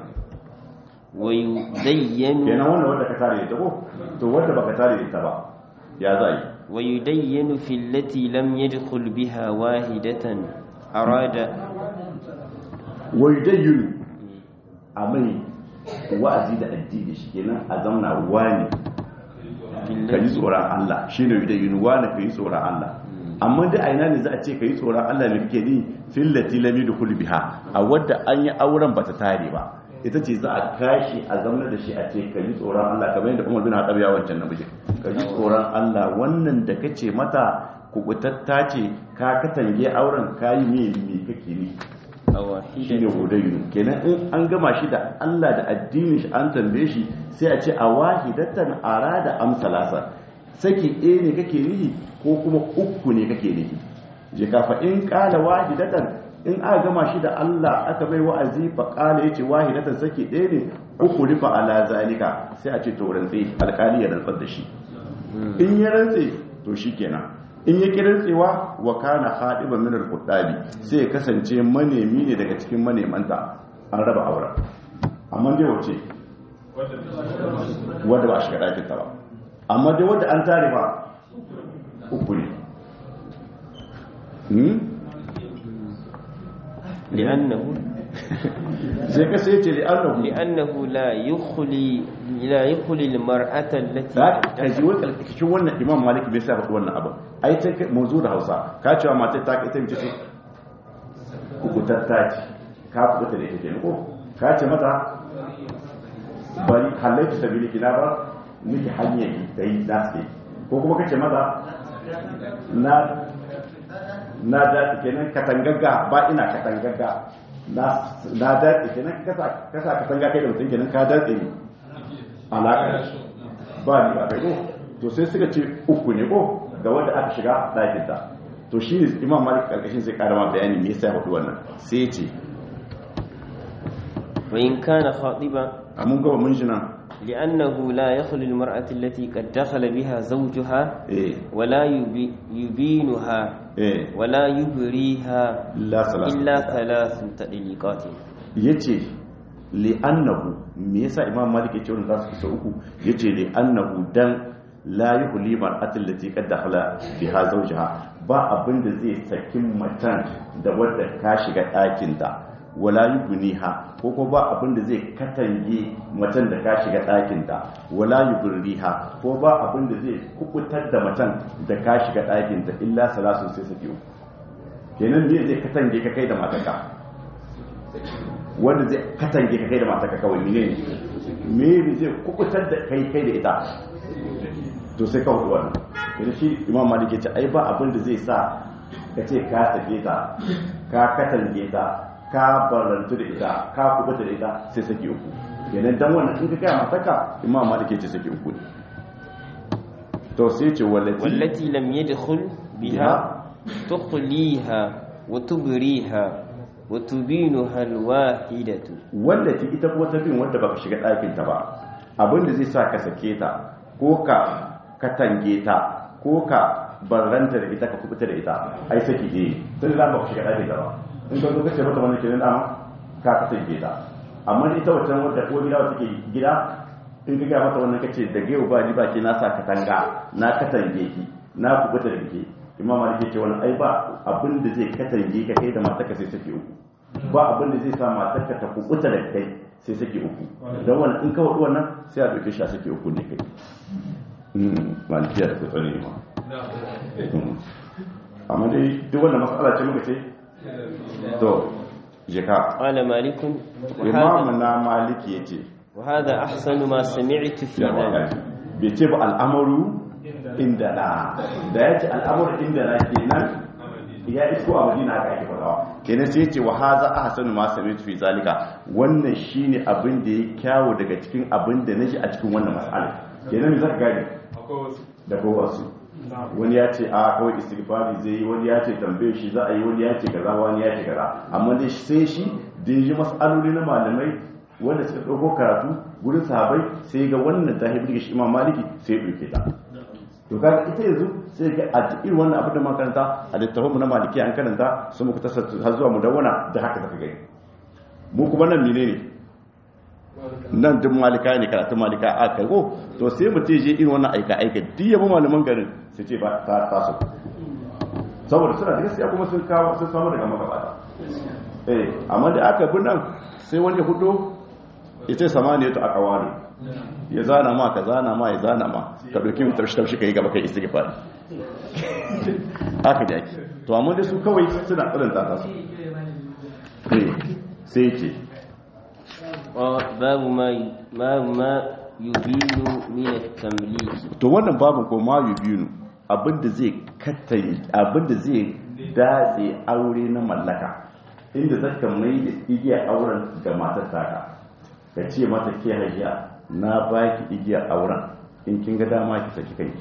ويدين kenan wannan wanda ka tare da ita ko to wanda baka tare da ita ba ya za yi ويدين في التي لم يدخل بها واحدة أراد wai dai yuni a mai wa'azi da addini shi kenan a zamna wani ka yi tsoron Allah shi ne da yinuwa na ka yi tsoron Allah amma da aina ne za a ce ka yi tsoron Allah ne kake ni fillati lami da biha a wadda an yi auren bata tare ba ita ce za a kashi a zama da shi a ce ka yi tsoron Allah kamar yadda Umar bin Khattab ya wancan namiji ka yi tsoron Allah wannan da kace mata kubutatta ce ka katange auren kayi me me kake ni shi ne hudayyu kenan in an gama shi da Allah da addinin shi an tambaye shi sai a ce a wahidatan arada am salasa saki ɗaya ne kake nihi ko kuma uku ne kake nihi je kafa in kala wahidatan in aka gama shi da Allah aka bai wa'azi fa kala yace wahidatan saki ɗaya ne uku rifa ala zalika sai a ce to rantsi alƙali ya rantsar da shi in ya rantse to shikenan in ya kirantsewa wa kana khadiban min al-qudabi sai ya kasance manemi ne daga cikin manemanta an raba auren amma dai wace wadda ba shi ga dakin ta ba amma dai wadda an tare ba uku ne hmm li'annahu sai ka sai ce li'annahu li'annahu la yukhli la yukhli al-mar'ata allati za ka ji wani cikin wannan imam malik bai sa faɗi wannan abin ai ta mu zo da hausa ka cewa matar ta kai ta mace ce kukutatta ce ka kukuta da ita kenan ko ka ce mata bari halaiki sabili kina ba miki hanyar da yi naske ko kuma ka ce mata na na da kenan katangagga ba ina katangagga na na da kenan kasa kasa katanga kai da mutum kenan ka datse ni alaƙa ba ni ba kai ko to sai suka ce uku ne ko ga wanda aka shiga ɗakin ta to shi ne imam malik karkashin sai karama bayani me yasa ya faɗi wannan sai ya ce wa in kana khatiba a mun gaba mun shi nan لأنه لا يخلو المرأة التي قد دخل بها زوجها eh ولا يبي يبينها eh ولا يبريها la salatu إلا ثلاث تطليقات yace li'annahu me yasa imam malik ya ce wannan zasu kusa uku yace li'annahu dan la yuhli mar'atin lati qad dakhala biha zawjaha ba abin da zai sakin matan da wadda ka shiga ɗakin ta wala yubniha ko ko ba abin da zai katange matan da ka shiga ɗakin ta wala yubriha ko ba abin da zai kubutar da matan da ka shiga ɗakin ta illa salasun sai saki uku kenan me zai katange ka kai da matarka wanda zai katange ka kai da matarka kawai mene ne me zai kubutar da kai kai da ita to sai ka hudu wannan idan shi imam malik ya ce ai ba abin da zai sa ka ce ka sake ta ka katange ta ka barantu da ita ka kubuta da ita sai sake uku kenan dan wannan in ka kai matarka imam malik ya ce sake uku ne to sai ce wallati والتي لم يدخل بها تخليها وتبريها وتبينها الواحدة wanda ki ita kuma ta bin wanda baka shiga ɗakin ta ba abin da zai sa ka sake ta ko ka katange ta ko ka barranta da ita ka kubuta da ita ai saki ne tun da baka shiga ɗakin ta ba in ka zo ka ce mata wannan kenan dama ka katange ta amma ita wancan wadda ko gida wata ke gida in ka ga mata wannan kace da gaiwa ba ni ba ke na sa katanga na katange ki na kubuta da ke imam malik ya ce wannan ai ba abin da zai katange ka kai da matarka sai saki uku ba abin da zai sa matarka ta kubuta da kai sai saki uku don wannan in ka wadu wannan sai a dauke shi a saki uku ne kai malikiya da kutsari ne ma amma dai duk wannan matsala ce muka ce to jika قال مالك imamu وهذا, na maliki ya ce وهذا أحسن ما سمعت في ya ذلك waka bai ce ba al'amaru inda na da ya ce al'amaru inda na kenan ya isko a madina aka ake fadawa kenan sai ya ce wa haza ahsanu ma sami'tu fi zalika wannan shine abin da ya kyawo daga cikin abin da naji a cikin wannan mas'ala kenan me zaka gane da ko wasu wani ya ce a kawai istighfari zai yi wani ya ce tambaye shi za a yi wani ya ce kaza wani ya ce kaza amma dai sai shi da ya ji mas'aloli na malamai wanda suka ɗauko karatu gurin sahabai sai ga wannan ta haifar da shi imam maliki sai ya ɗauke ta to kaga ita yanzu sai ga a irin wannan abin da makaranta a littafin mu na maliki an karanta su muku tasar har zuwa mu dawwana da haka zaka gani mu kuma nan mene ne nan duk malika ne karatun malika a kai ko to sai mu je irin wannan aika aika duk yabo malaman garin su ce ba ta taso saboda suna da gaskiya kuma sun kawo sun samu daga magabata eh amma da aka bi nan sai wani hudu ita samaniya ta aka ware ya zana ma ka zana ma ya zana ma ka ɗauki mu taushi taushi ka yi gaba kai istighfar haka da ake to amma da su kawai suna tsirin ta su sai ce babu ma babu ma yubinu min at-tamlik to wannan babin ko ma yubinu abinda zai kattare abinda zai datse aure na mallaka inda zaka mai da igiyar auren ga matar taka ka ce mata ke hajiya na baki igiyar auren in kin ga dama ki saki kai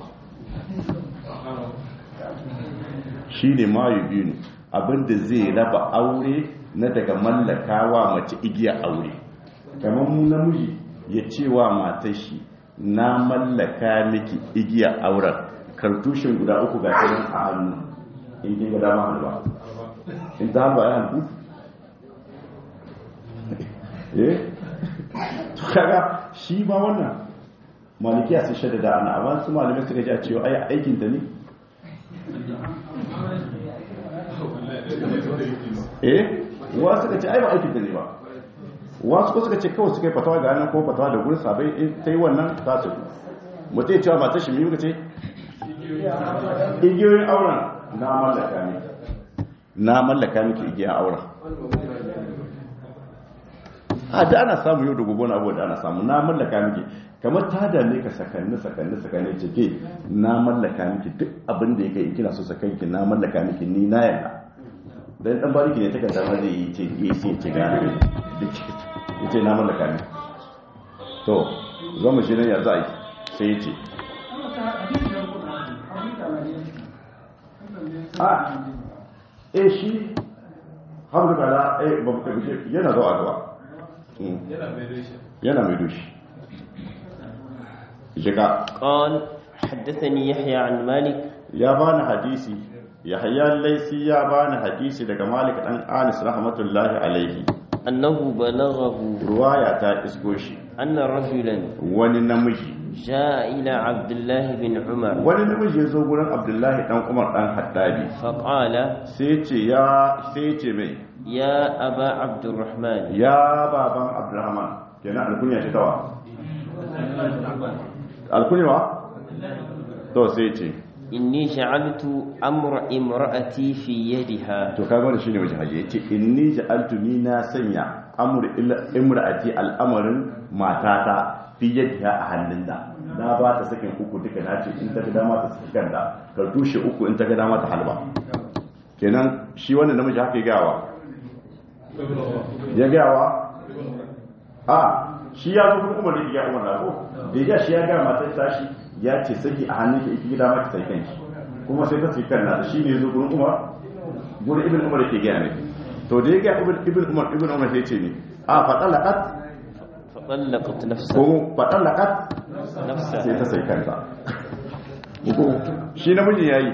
shi ne ma yubinu abinda zai raba aure na daga mallakawa mace igiyar aure kamar mu namiji ya ce wa matar shi na mallaka miki igiyar auren kartushin guda uku ga kiran a hannu in kin ga dama halba in ta halba ya halbu eh to kaga shi ma wannan malikiya sun shaida da ana amma su malamai suka ji a cewa ai aikin ta ne eh wa suka ce ai ba aikin ta ne ba wasu ko suka ce kawai suka yi fatawa ga hannun ko fatawa da gurin sabai in ta yi wannan ta su mutum ya cewa matar shi mai muka ce igiyoyin auren na mallaka ne na mallaka miki igiyar auren a da ana samu yau da gobe na abuwa da ana samu na mallaka miki kamar ta da ne ka sakanni sakanni sakanni ce ke na mallaka miki duk abin da ya kai kina so sakanki na mallaka miki ni na yana dan dan bariki ne take zama zai yi ce yi sai ce ga ne ya ce na mallaka ne to zama shi nan ya za a yi sai ya ce a e shi hamdu kala e ba mu kabishe yana zuwa gaba yana mai doshi shiga قال حدثني يحيى عن مالك ya bani hadisi yahya laisi ya bani hadisi daga malik dan anis rahmatullahi alaihi أنه بلغه ruwaya ta isko shi أن رجلا wani namiji جاء إلى عبد الله بن عمر wani namiji ya zo gurin abdullahi dan umar dan haddabi فقال sai ce ya sai ce mai يا أبا عبد الرحمن ya baban abdurrahman kenan alkunya ce tawa alkunya wa to sai ce إني جعلت أمر امرأتي في يدها to kaga wannan shine wajen haji yace inni ja'altu ni na sanya amr imra'ati al'amarin matata fi yadiha a hannunta na ba ta sakin uku duka na ce in ta ga dama ta saki kanta ka tushe uku in ta ga dama ta halba kenan shi wannan namiji haka ya gawa ya gawa a shi ya zo kuma umar da ya umar na ko da ya shi ya ga matar tashi ya ce saki a hannun ki iki gida maki sai kanki kuma sai ta saki kan nata shi ne zo gurin umar gurin ibn umar yake gaya ne to da ya ga ibn ibn umar ibn umar sai ce ne a faɗa laƙat فطلقت نفسه ko faɗa laƙat نفسها sai ta sai kanta shi namijin ya yi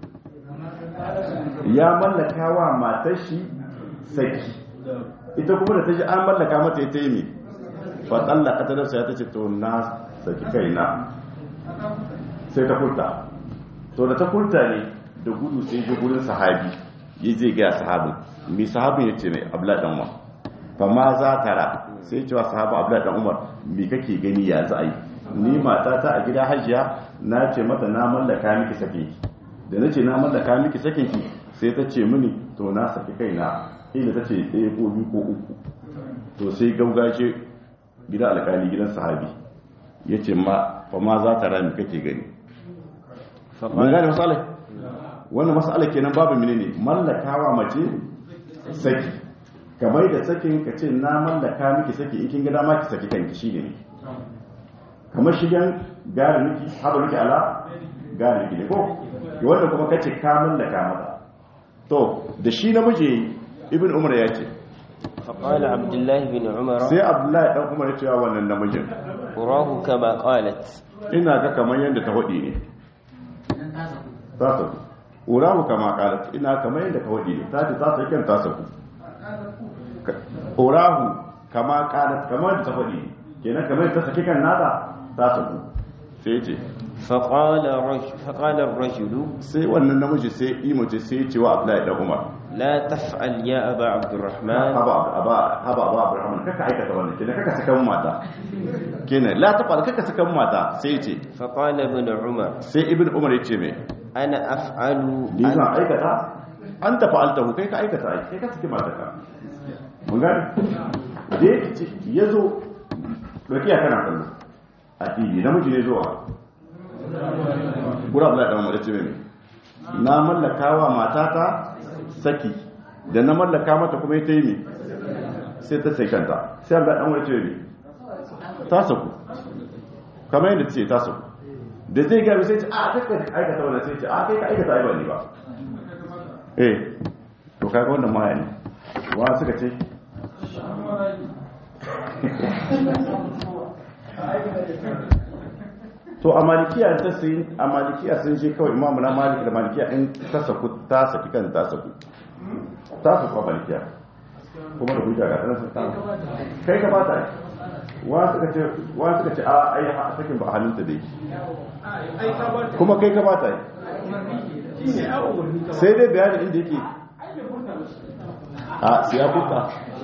ya mallaka wa matar shi saki ita kuma da ta ji an mallaka mata ya taimi faɗan laƙata da ya ta ce to na saki kaina sai ta furta to da ta furta ne da gudu sai ji gurin sahabi ya je ga sahabin mai sahabin ya ce mai abla dan umar fa ma za ta ra sai cewa sahabu abla dan umar me kake gani ya za a yi ni matata a gida hajiya na ce mata na mallaka miki sake ki da na ce na mallaka miki sake ki sai ta ce mini to na saki kaina ila ta ce ɗaya ko biyu ko uku to sai gaugace gida alkali gidan sahabi ya ce ma fa ma za ta rami kake gani mun gane masalai wannan masalai kenan babu mene ne mallakawa mace saki kamar da sakin ka ce na mallaka miki saki in kin ga dama ki saki kanki shine ne kamar shigen gari miki haɗa miki ala gari miki ne ko wanda kuma kace ka mallaka mata to da shi namiji ibn umar ya ce فقال عبد الله بن عمر sai abdullahi dan umar ya ce wa wannan namijin أراه كما قالت ina ga kamar yadda ta hudi ne ta saku urahu kama kalat ina kamar yadda ka hudi ne ta ce ta sai kan ta saku urahu kama kalat kamar yadda ta hudi ne kenan kamar yadda ta saki kan nata ta saku sai ce فقال رجل فقال الرجل sai wannan namiji sai imace sai ya ce wa abdullahi dan umar لا تفعل يا أبا عبد الرحمن haba haba haba haba abraham kaka aikata wannan kenan kaka saka mun mata kenan la ta fara kaka saka mun mata sai ya ce فقال ابن عمر sai ibn umar ya ce me أنا أفعل ni zan aikata an tafi altahu kai ka aikata ai kai ka saki matarka mun gane da ya ce ya zo dokiya kana kallo a fili namiji ne zuwa gura abu da ɗan ce mai na mallaka wa matata saki da na mallaka mata kuma ita yi ne sai ta sai kanta sai abu da ɗan wani ce mai ta saku kamar yadda ce ta saku da zai gami sai ce a kakka aikata wannan sai ce a kai ka aikata aiba ne ba eh to kaga wannan maya ne wa suka ce to a malikiya ta sun a malikiya sun je kawai imamu na malik da malikiya in ta saku ta saki kan ta saku ta saku a malikiya kuma da hujja ga ɗan sun samu kai ka bata yi wa suka ce wa suka ce a ai ha sakin ba hannunta dai kuma kai ka bata yi sai dai bayanin inda yake a siya kuka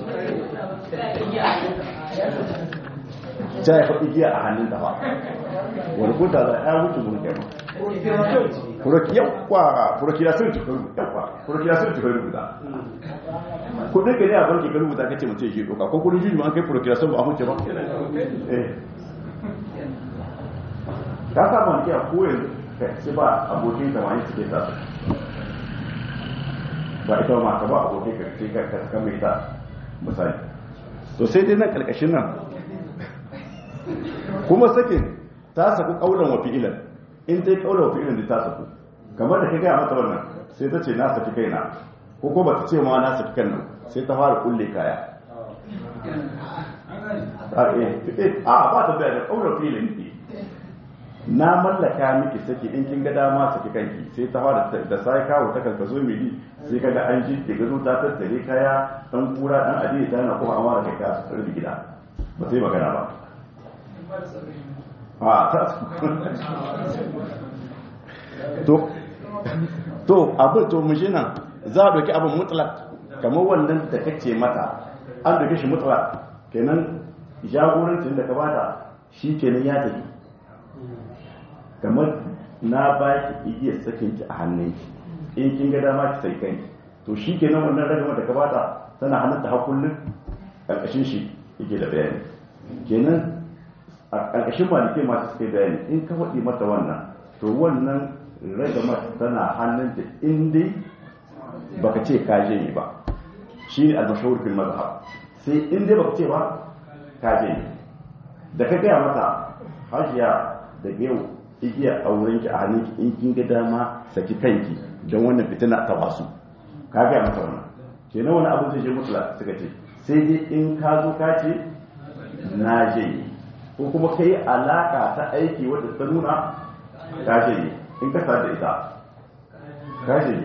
ta ya faɗi giya a hannun ba wani kuta za a wuce mun kai furoki yawa furoki da sun cikin yawa furoki da sun cikin rubuta kudin gani a barki kan rubuta kace mutum shi doka ko kudin juju an kai furoki da sun ba a huce ba eh ka sa man kiya ko yanzu sai ba abokin ka wani suke ta ba ita ma ka ba abokin ka sai ka kan mai ta misali to sai dai nan kalkashin nan kuma sakin ta saku kaulan wa fi'ilan in ta yi kaulan wa fi'ilan da ta saku kamar da ka gaya mata wannan sai ta ce na saki kaina ko ko ba ta ce ma na saki kan nan sai ta fara kulle kaya a ba ta bayar da kaulan fi'ilan ne na mallaka miki saki in kin ga dama saki kanki sai ta fara da sai kawo ta kanka zo mili sai kaga an ji ke gazo ta tattare kaya dan kura dan ajiye ta na kuma amara kai ka rubi gida ba sai magana ba a ta to to abin to mu nan za a doki abin mutlak kamar wannan da kace mata an doke shi mutlak kenan jagorancin da ka bata shi kenan ya tafi kamar na ba ki igiyar sakin ki a hannun ki in kin ga dama ki sai kanki to shi kenan wannan ragama da ka bata tana hannun ta hakullin karkashin shi yake da bayani kenan a ƙarƙashin malike masu suke bayani in ka faɗi mata wannan to wannan ragama tana hannun ta in dai baka ce ka je ba shi ne almashahur fil mazhab sai in dai baka ce ba ka je da ka gaya mata hajiya da yau igiyar auren ki a hannun ki in kin ga dama saki kanki don wannan fitina ta wasu ka gaya mata wannan kenan wani abu zai je mutula suka ce sai dai in ka zo ka ce na je ko kuma ka yi alaka ta aiki wadda ta nuna ka je in ka da ita ka je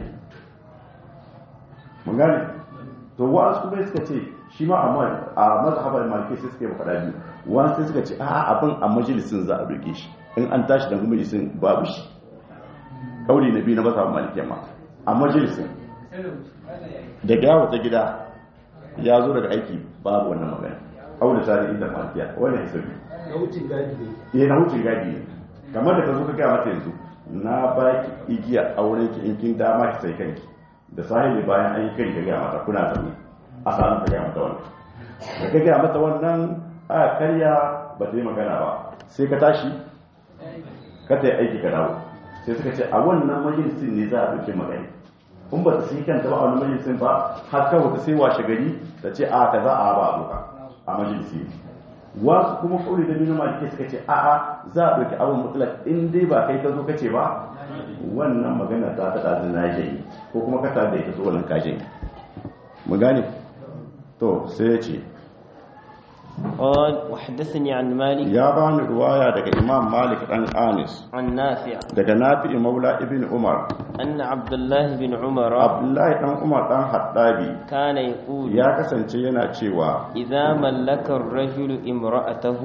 mun gane to wa'ansu kuma suka ce shi ma amma a mazhabar maliki sai suka yi faɗa biyu wa'ansu sai suka ce a abin a majalisin za a roƙe shi in an tashi daga majalisin babu shi kauli na biyu na mazhabar maliki ma a majalisin daga yawo ta gida ya zo daga aiki babu wannan magana aure sari inda malikiya wannan hisabi na wucin gadi ne eh na wucin gadi ne kamar da ka zo ka gaya mata yanzu na ba ki igiya auren ki in kin dama ki sai kanki da sahibi bayan an yi kai ka gaya mata kuna zaune a samu ka gaya mata wannan da ka gaya mata wannan a karya ba ta yi magana ba sai ka tashi ka ta yi aiki ka dawo sai suka ce a wannan majalisin ne za a ɗauki magani in ba ta sai kanta ba a wani majalisin ba har kawai ta sai washe gari ta ce a ka za a ba a doka a majalisi wasu kuma kauli da nuna malike suka ce a'a za a ɗauki abin mutlak in dai ba kai ka zo kace ba wannan magana ta ta ɗazi na yi ko kuma ka tada ita zo wannan kajin mu gane to sai ya ce قال وحدثني عن مالك ya ba ni ruwaya daga imam malik dan anis عن نافع daga nafi maula ibn umar أن عبد الله بن عمر abdullahi dan umar dan haddabi كان يقول ya kasance yana cewa إذا ملك الرجل امرأته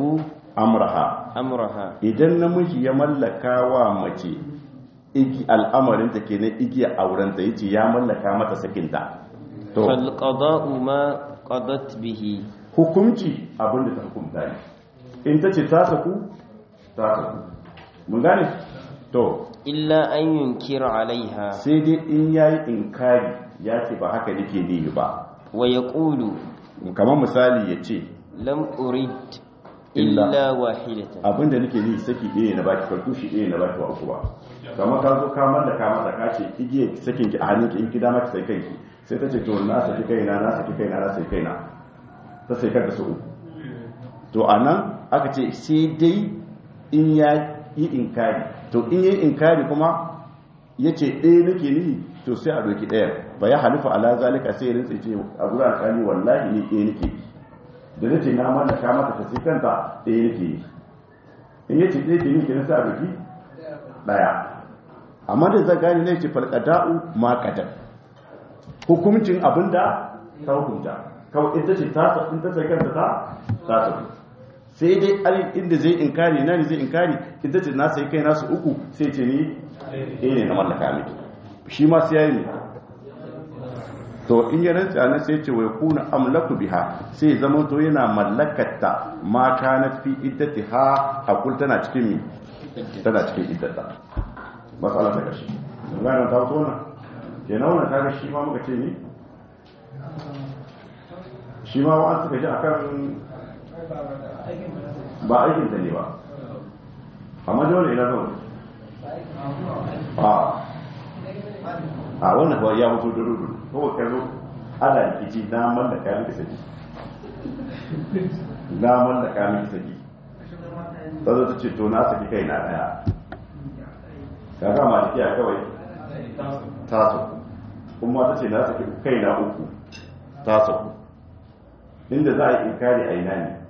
amraha أمرها idan namiji ya mallaka wa mace igi al'amarinta kenan igiya aurenta yace ya mallaka mata sakinta to فالقضاء ما قضت به hukunci abinda ta hukunta ne in ta ce ta saku ta saku mun gane to إلا أن ينكر عليها sai dai in yayi inkari ya ce ba haka nake nihi ba ويقول kamar misali ya ce لم أريد إلا- إلا واحدة abinda nake nihi saki ɗaya na baki farko shi ɗaya na baki wa uku ba kamar ka zo ka mallaka mata ka ce igiye sakin ki a hannunki in ki dama ki sai kanki sai ta ce to na saki kaina na saki kaina na saki kaina ta sai kanta su uku to anan aka ce sai dai in ya yi inkari to in yi inkari kuma ya ce ɗaya nake nihi to sai a doki ɗaya ba ya halifa ala zalika sai ya rinsa ce a gurin alƙali wallahi ni ɗaya nake yi da zai ce na mallaka mata ta sai kanta ɗaya nake yi in ya ce ɗaya ke ni kenan sai a doki ɗaya amma da za gani ne ce falƙada'u ma ƙadar hukuncin abinda ta hukunta kawai ita ce ta in ta sai kanta ta ta tafi sai dai alin inda zai inkari na ne zai inkari ita ce na sai kai nasu uku sai ce ni eh ne na mallaka miki shi ma sai yayi ne to in ya rantsa nan sai ce wai kuna amlaku biha sai zama to yana mallakatta ma kanat fi iddatiha hakul tana cikin mi tana cikin iddata matsala ta kashi gane ta wato wannan kenan wannan kaga shi ma muka ce ni shi ma wa'an suka ji akan ba aikin ta ne ba amma dole ina zaune a a wannan kawai ya mutu da rudu kawai kallo ana rikici na mallaka miki saki na mallaka miki saki ta zo ta ce to na saki kai na daya kaga ma tafiya kawai taso kuma ta ce na saki kai na uku taso inda za a yi inkari a ina ne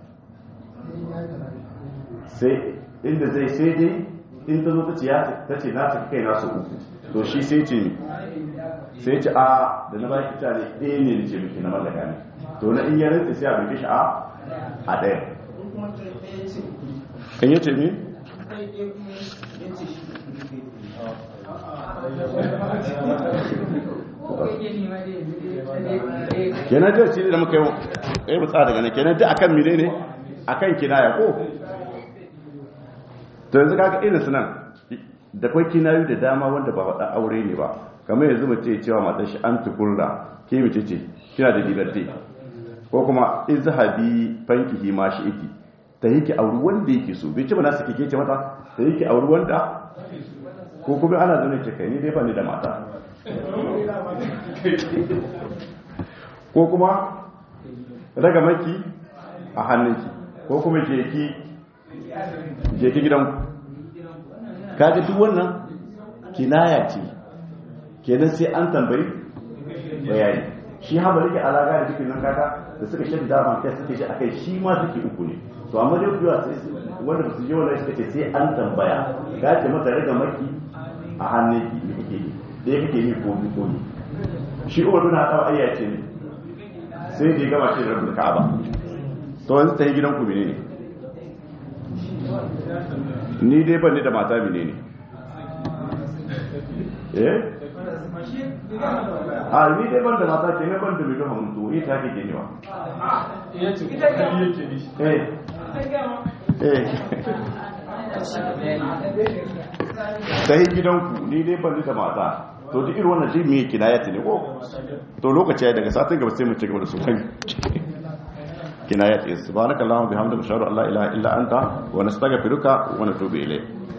sai inda zai sai dai in ta zo ta ce ya ta ce na saki kai na su uku to shi sai ce ni sai ce a da na baki ta ne ɗaya ne da ce miki na mallaka ne to na in ya rinsa sai a bai shi a a ɗaya in yace ni kenan da shi da muka yi yi mutsa daga nan kenan da akan mine ne akan kinaya ko to yanzu kaga irin su nan da kwai kinayu da dama wanda ba faɗa aure ne ba kamar yanzu mace cewa matar shi an tukurra ke mace ce kina da liberty ko kuma izhabi fankihi ma shi iki ta yake auri wanda yake so bai ce ba na sake ke ce mata ta yake auri wanda ko kuma ana zane ce kai ni dai ba ni da mata ko kuma raga maki a hannunki ko kuma jeki jeki gidanku kaga duk wannan kinaya ce kenan sai an tambayi bayani shi haɓa rike alaga da jikin nan kaka da suka shafi dama kai suke shi akai shi ma suke uku ne to amma dai kuwa sai wanda ba su je wannan suka ce sai an tambaya ka ce mata raga maki a hannunki ne kake yi da ya kake yi ko ni ko ni shi umar bin haɗawa ayya ce ne sai da ya gama ce da rabu ka'aba to wanzu ta yi gidan ku ne ni dai ban ni da mata mine ne eh a ni dai ban da mata ke ne ban da miliyan hamdu ni ta ke ne ba eh eh ta yi gidanku ni dai ban ni da mata to duk irin wannan shi me kinayati ne ko to lokaci ya daga satin gaba sai mu ci gaba da su kan kinayati subhanakallahumma bihamdika ashhadu an la ilaha illa anta wa nastaghfiruka wa natubu ilayk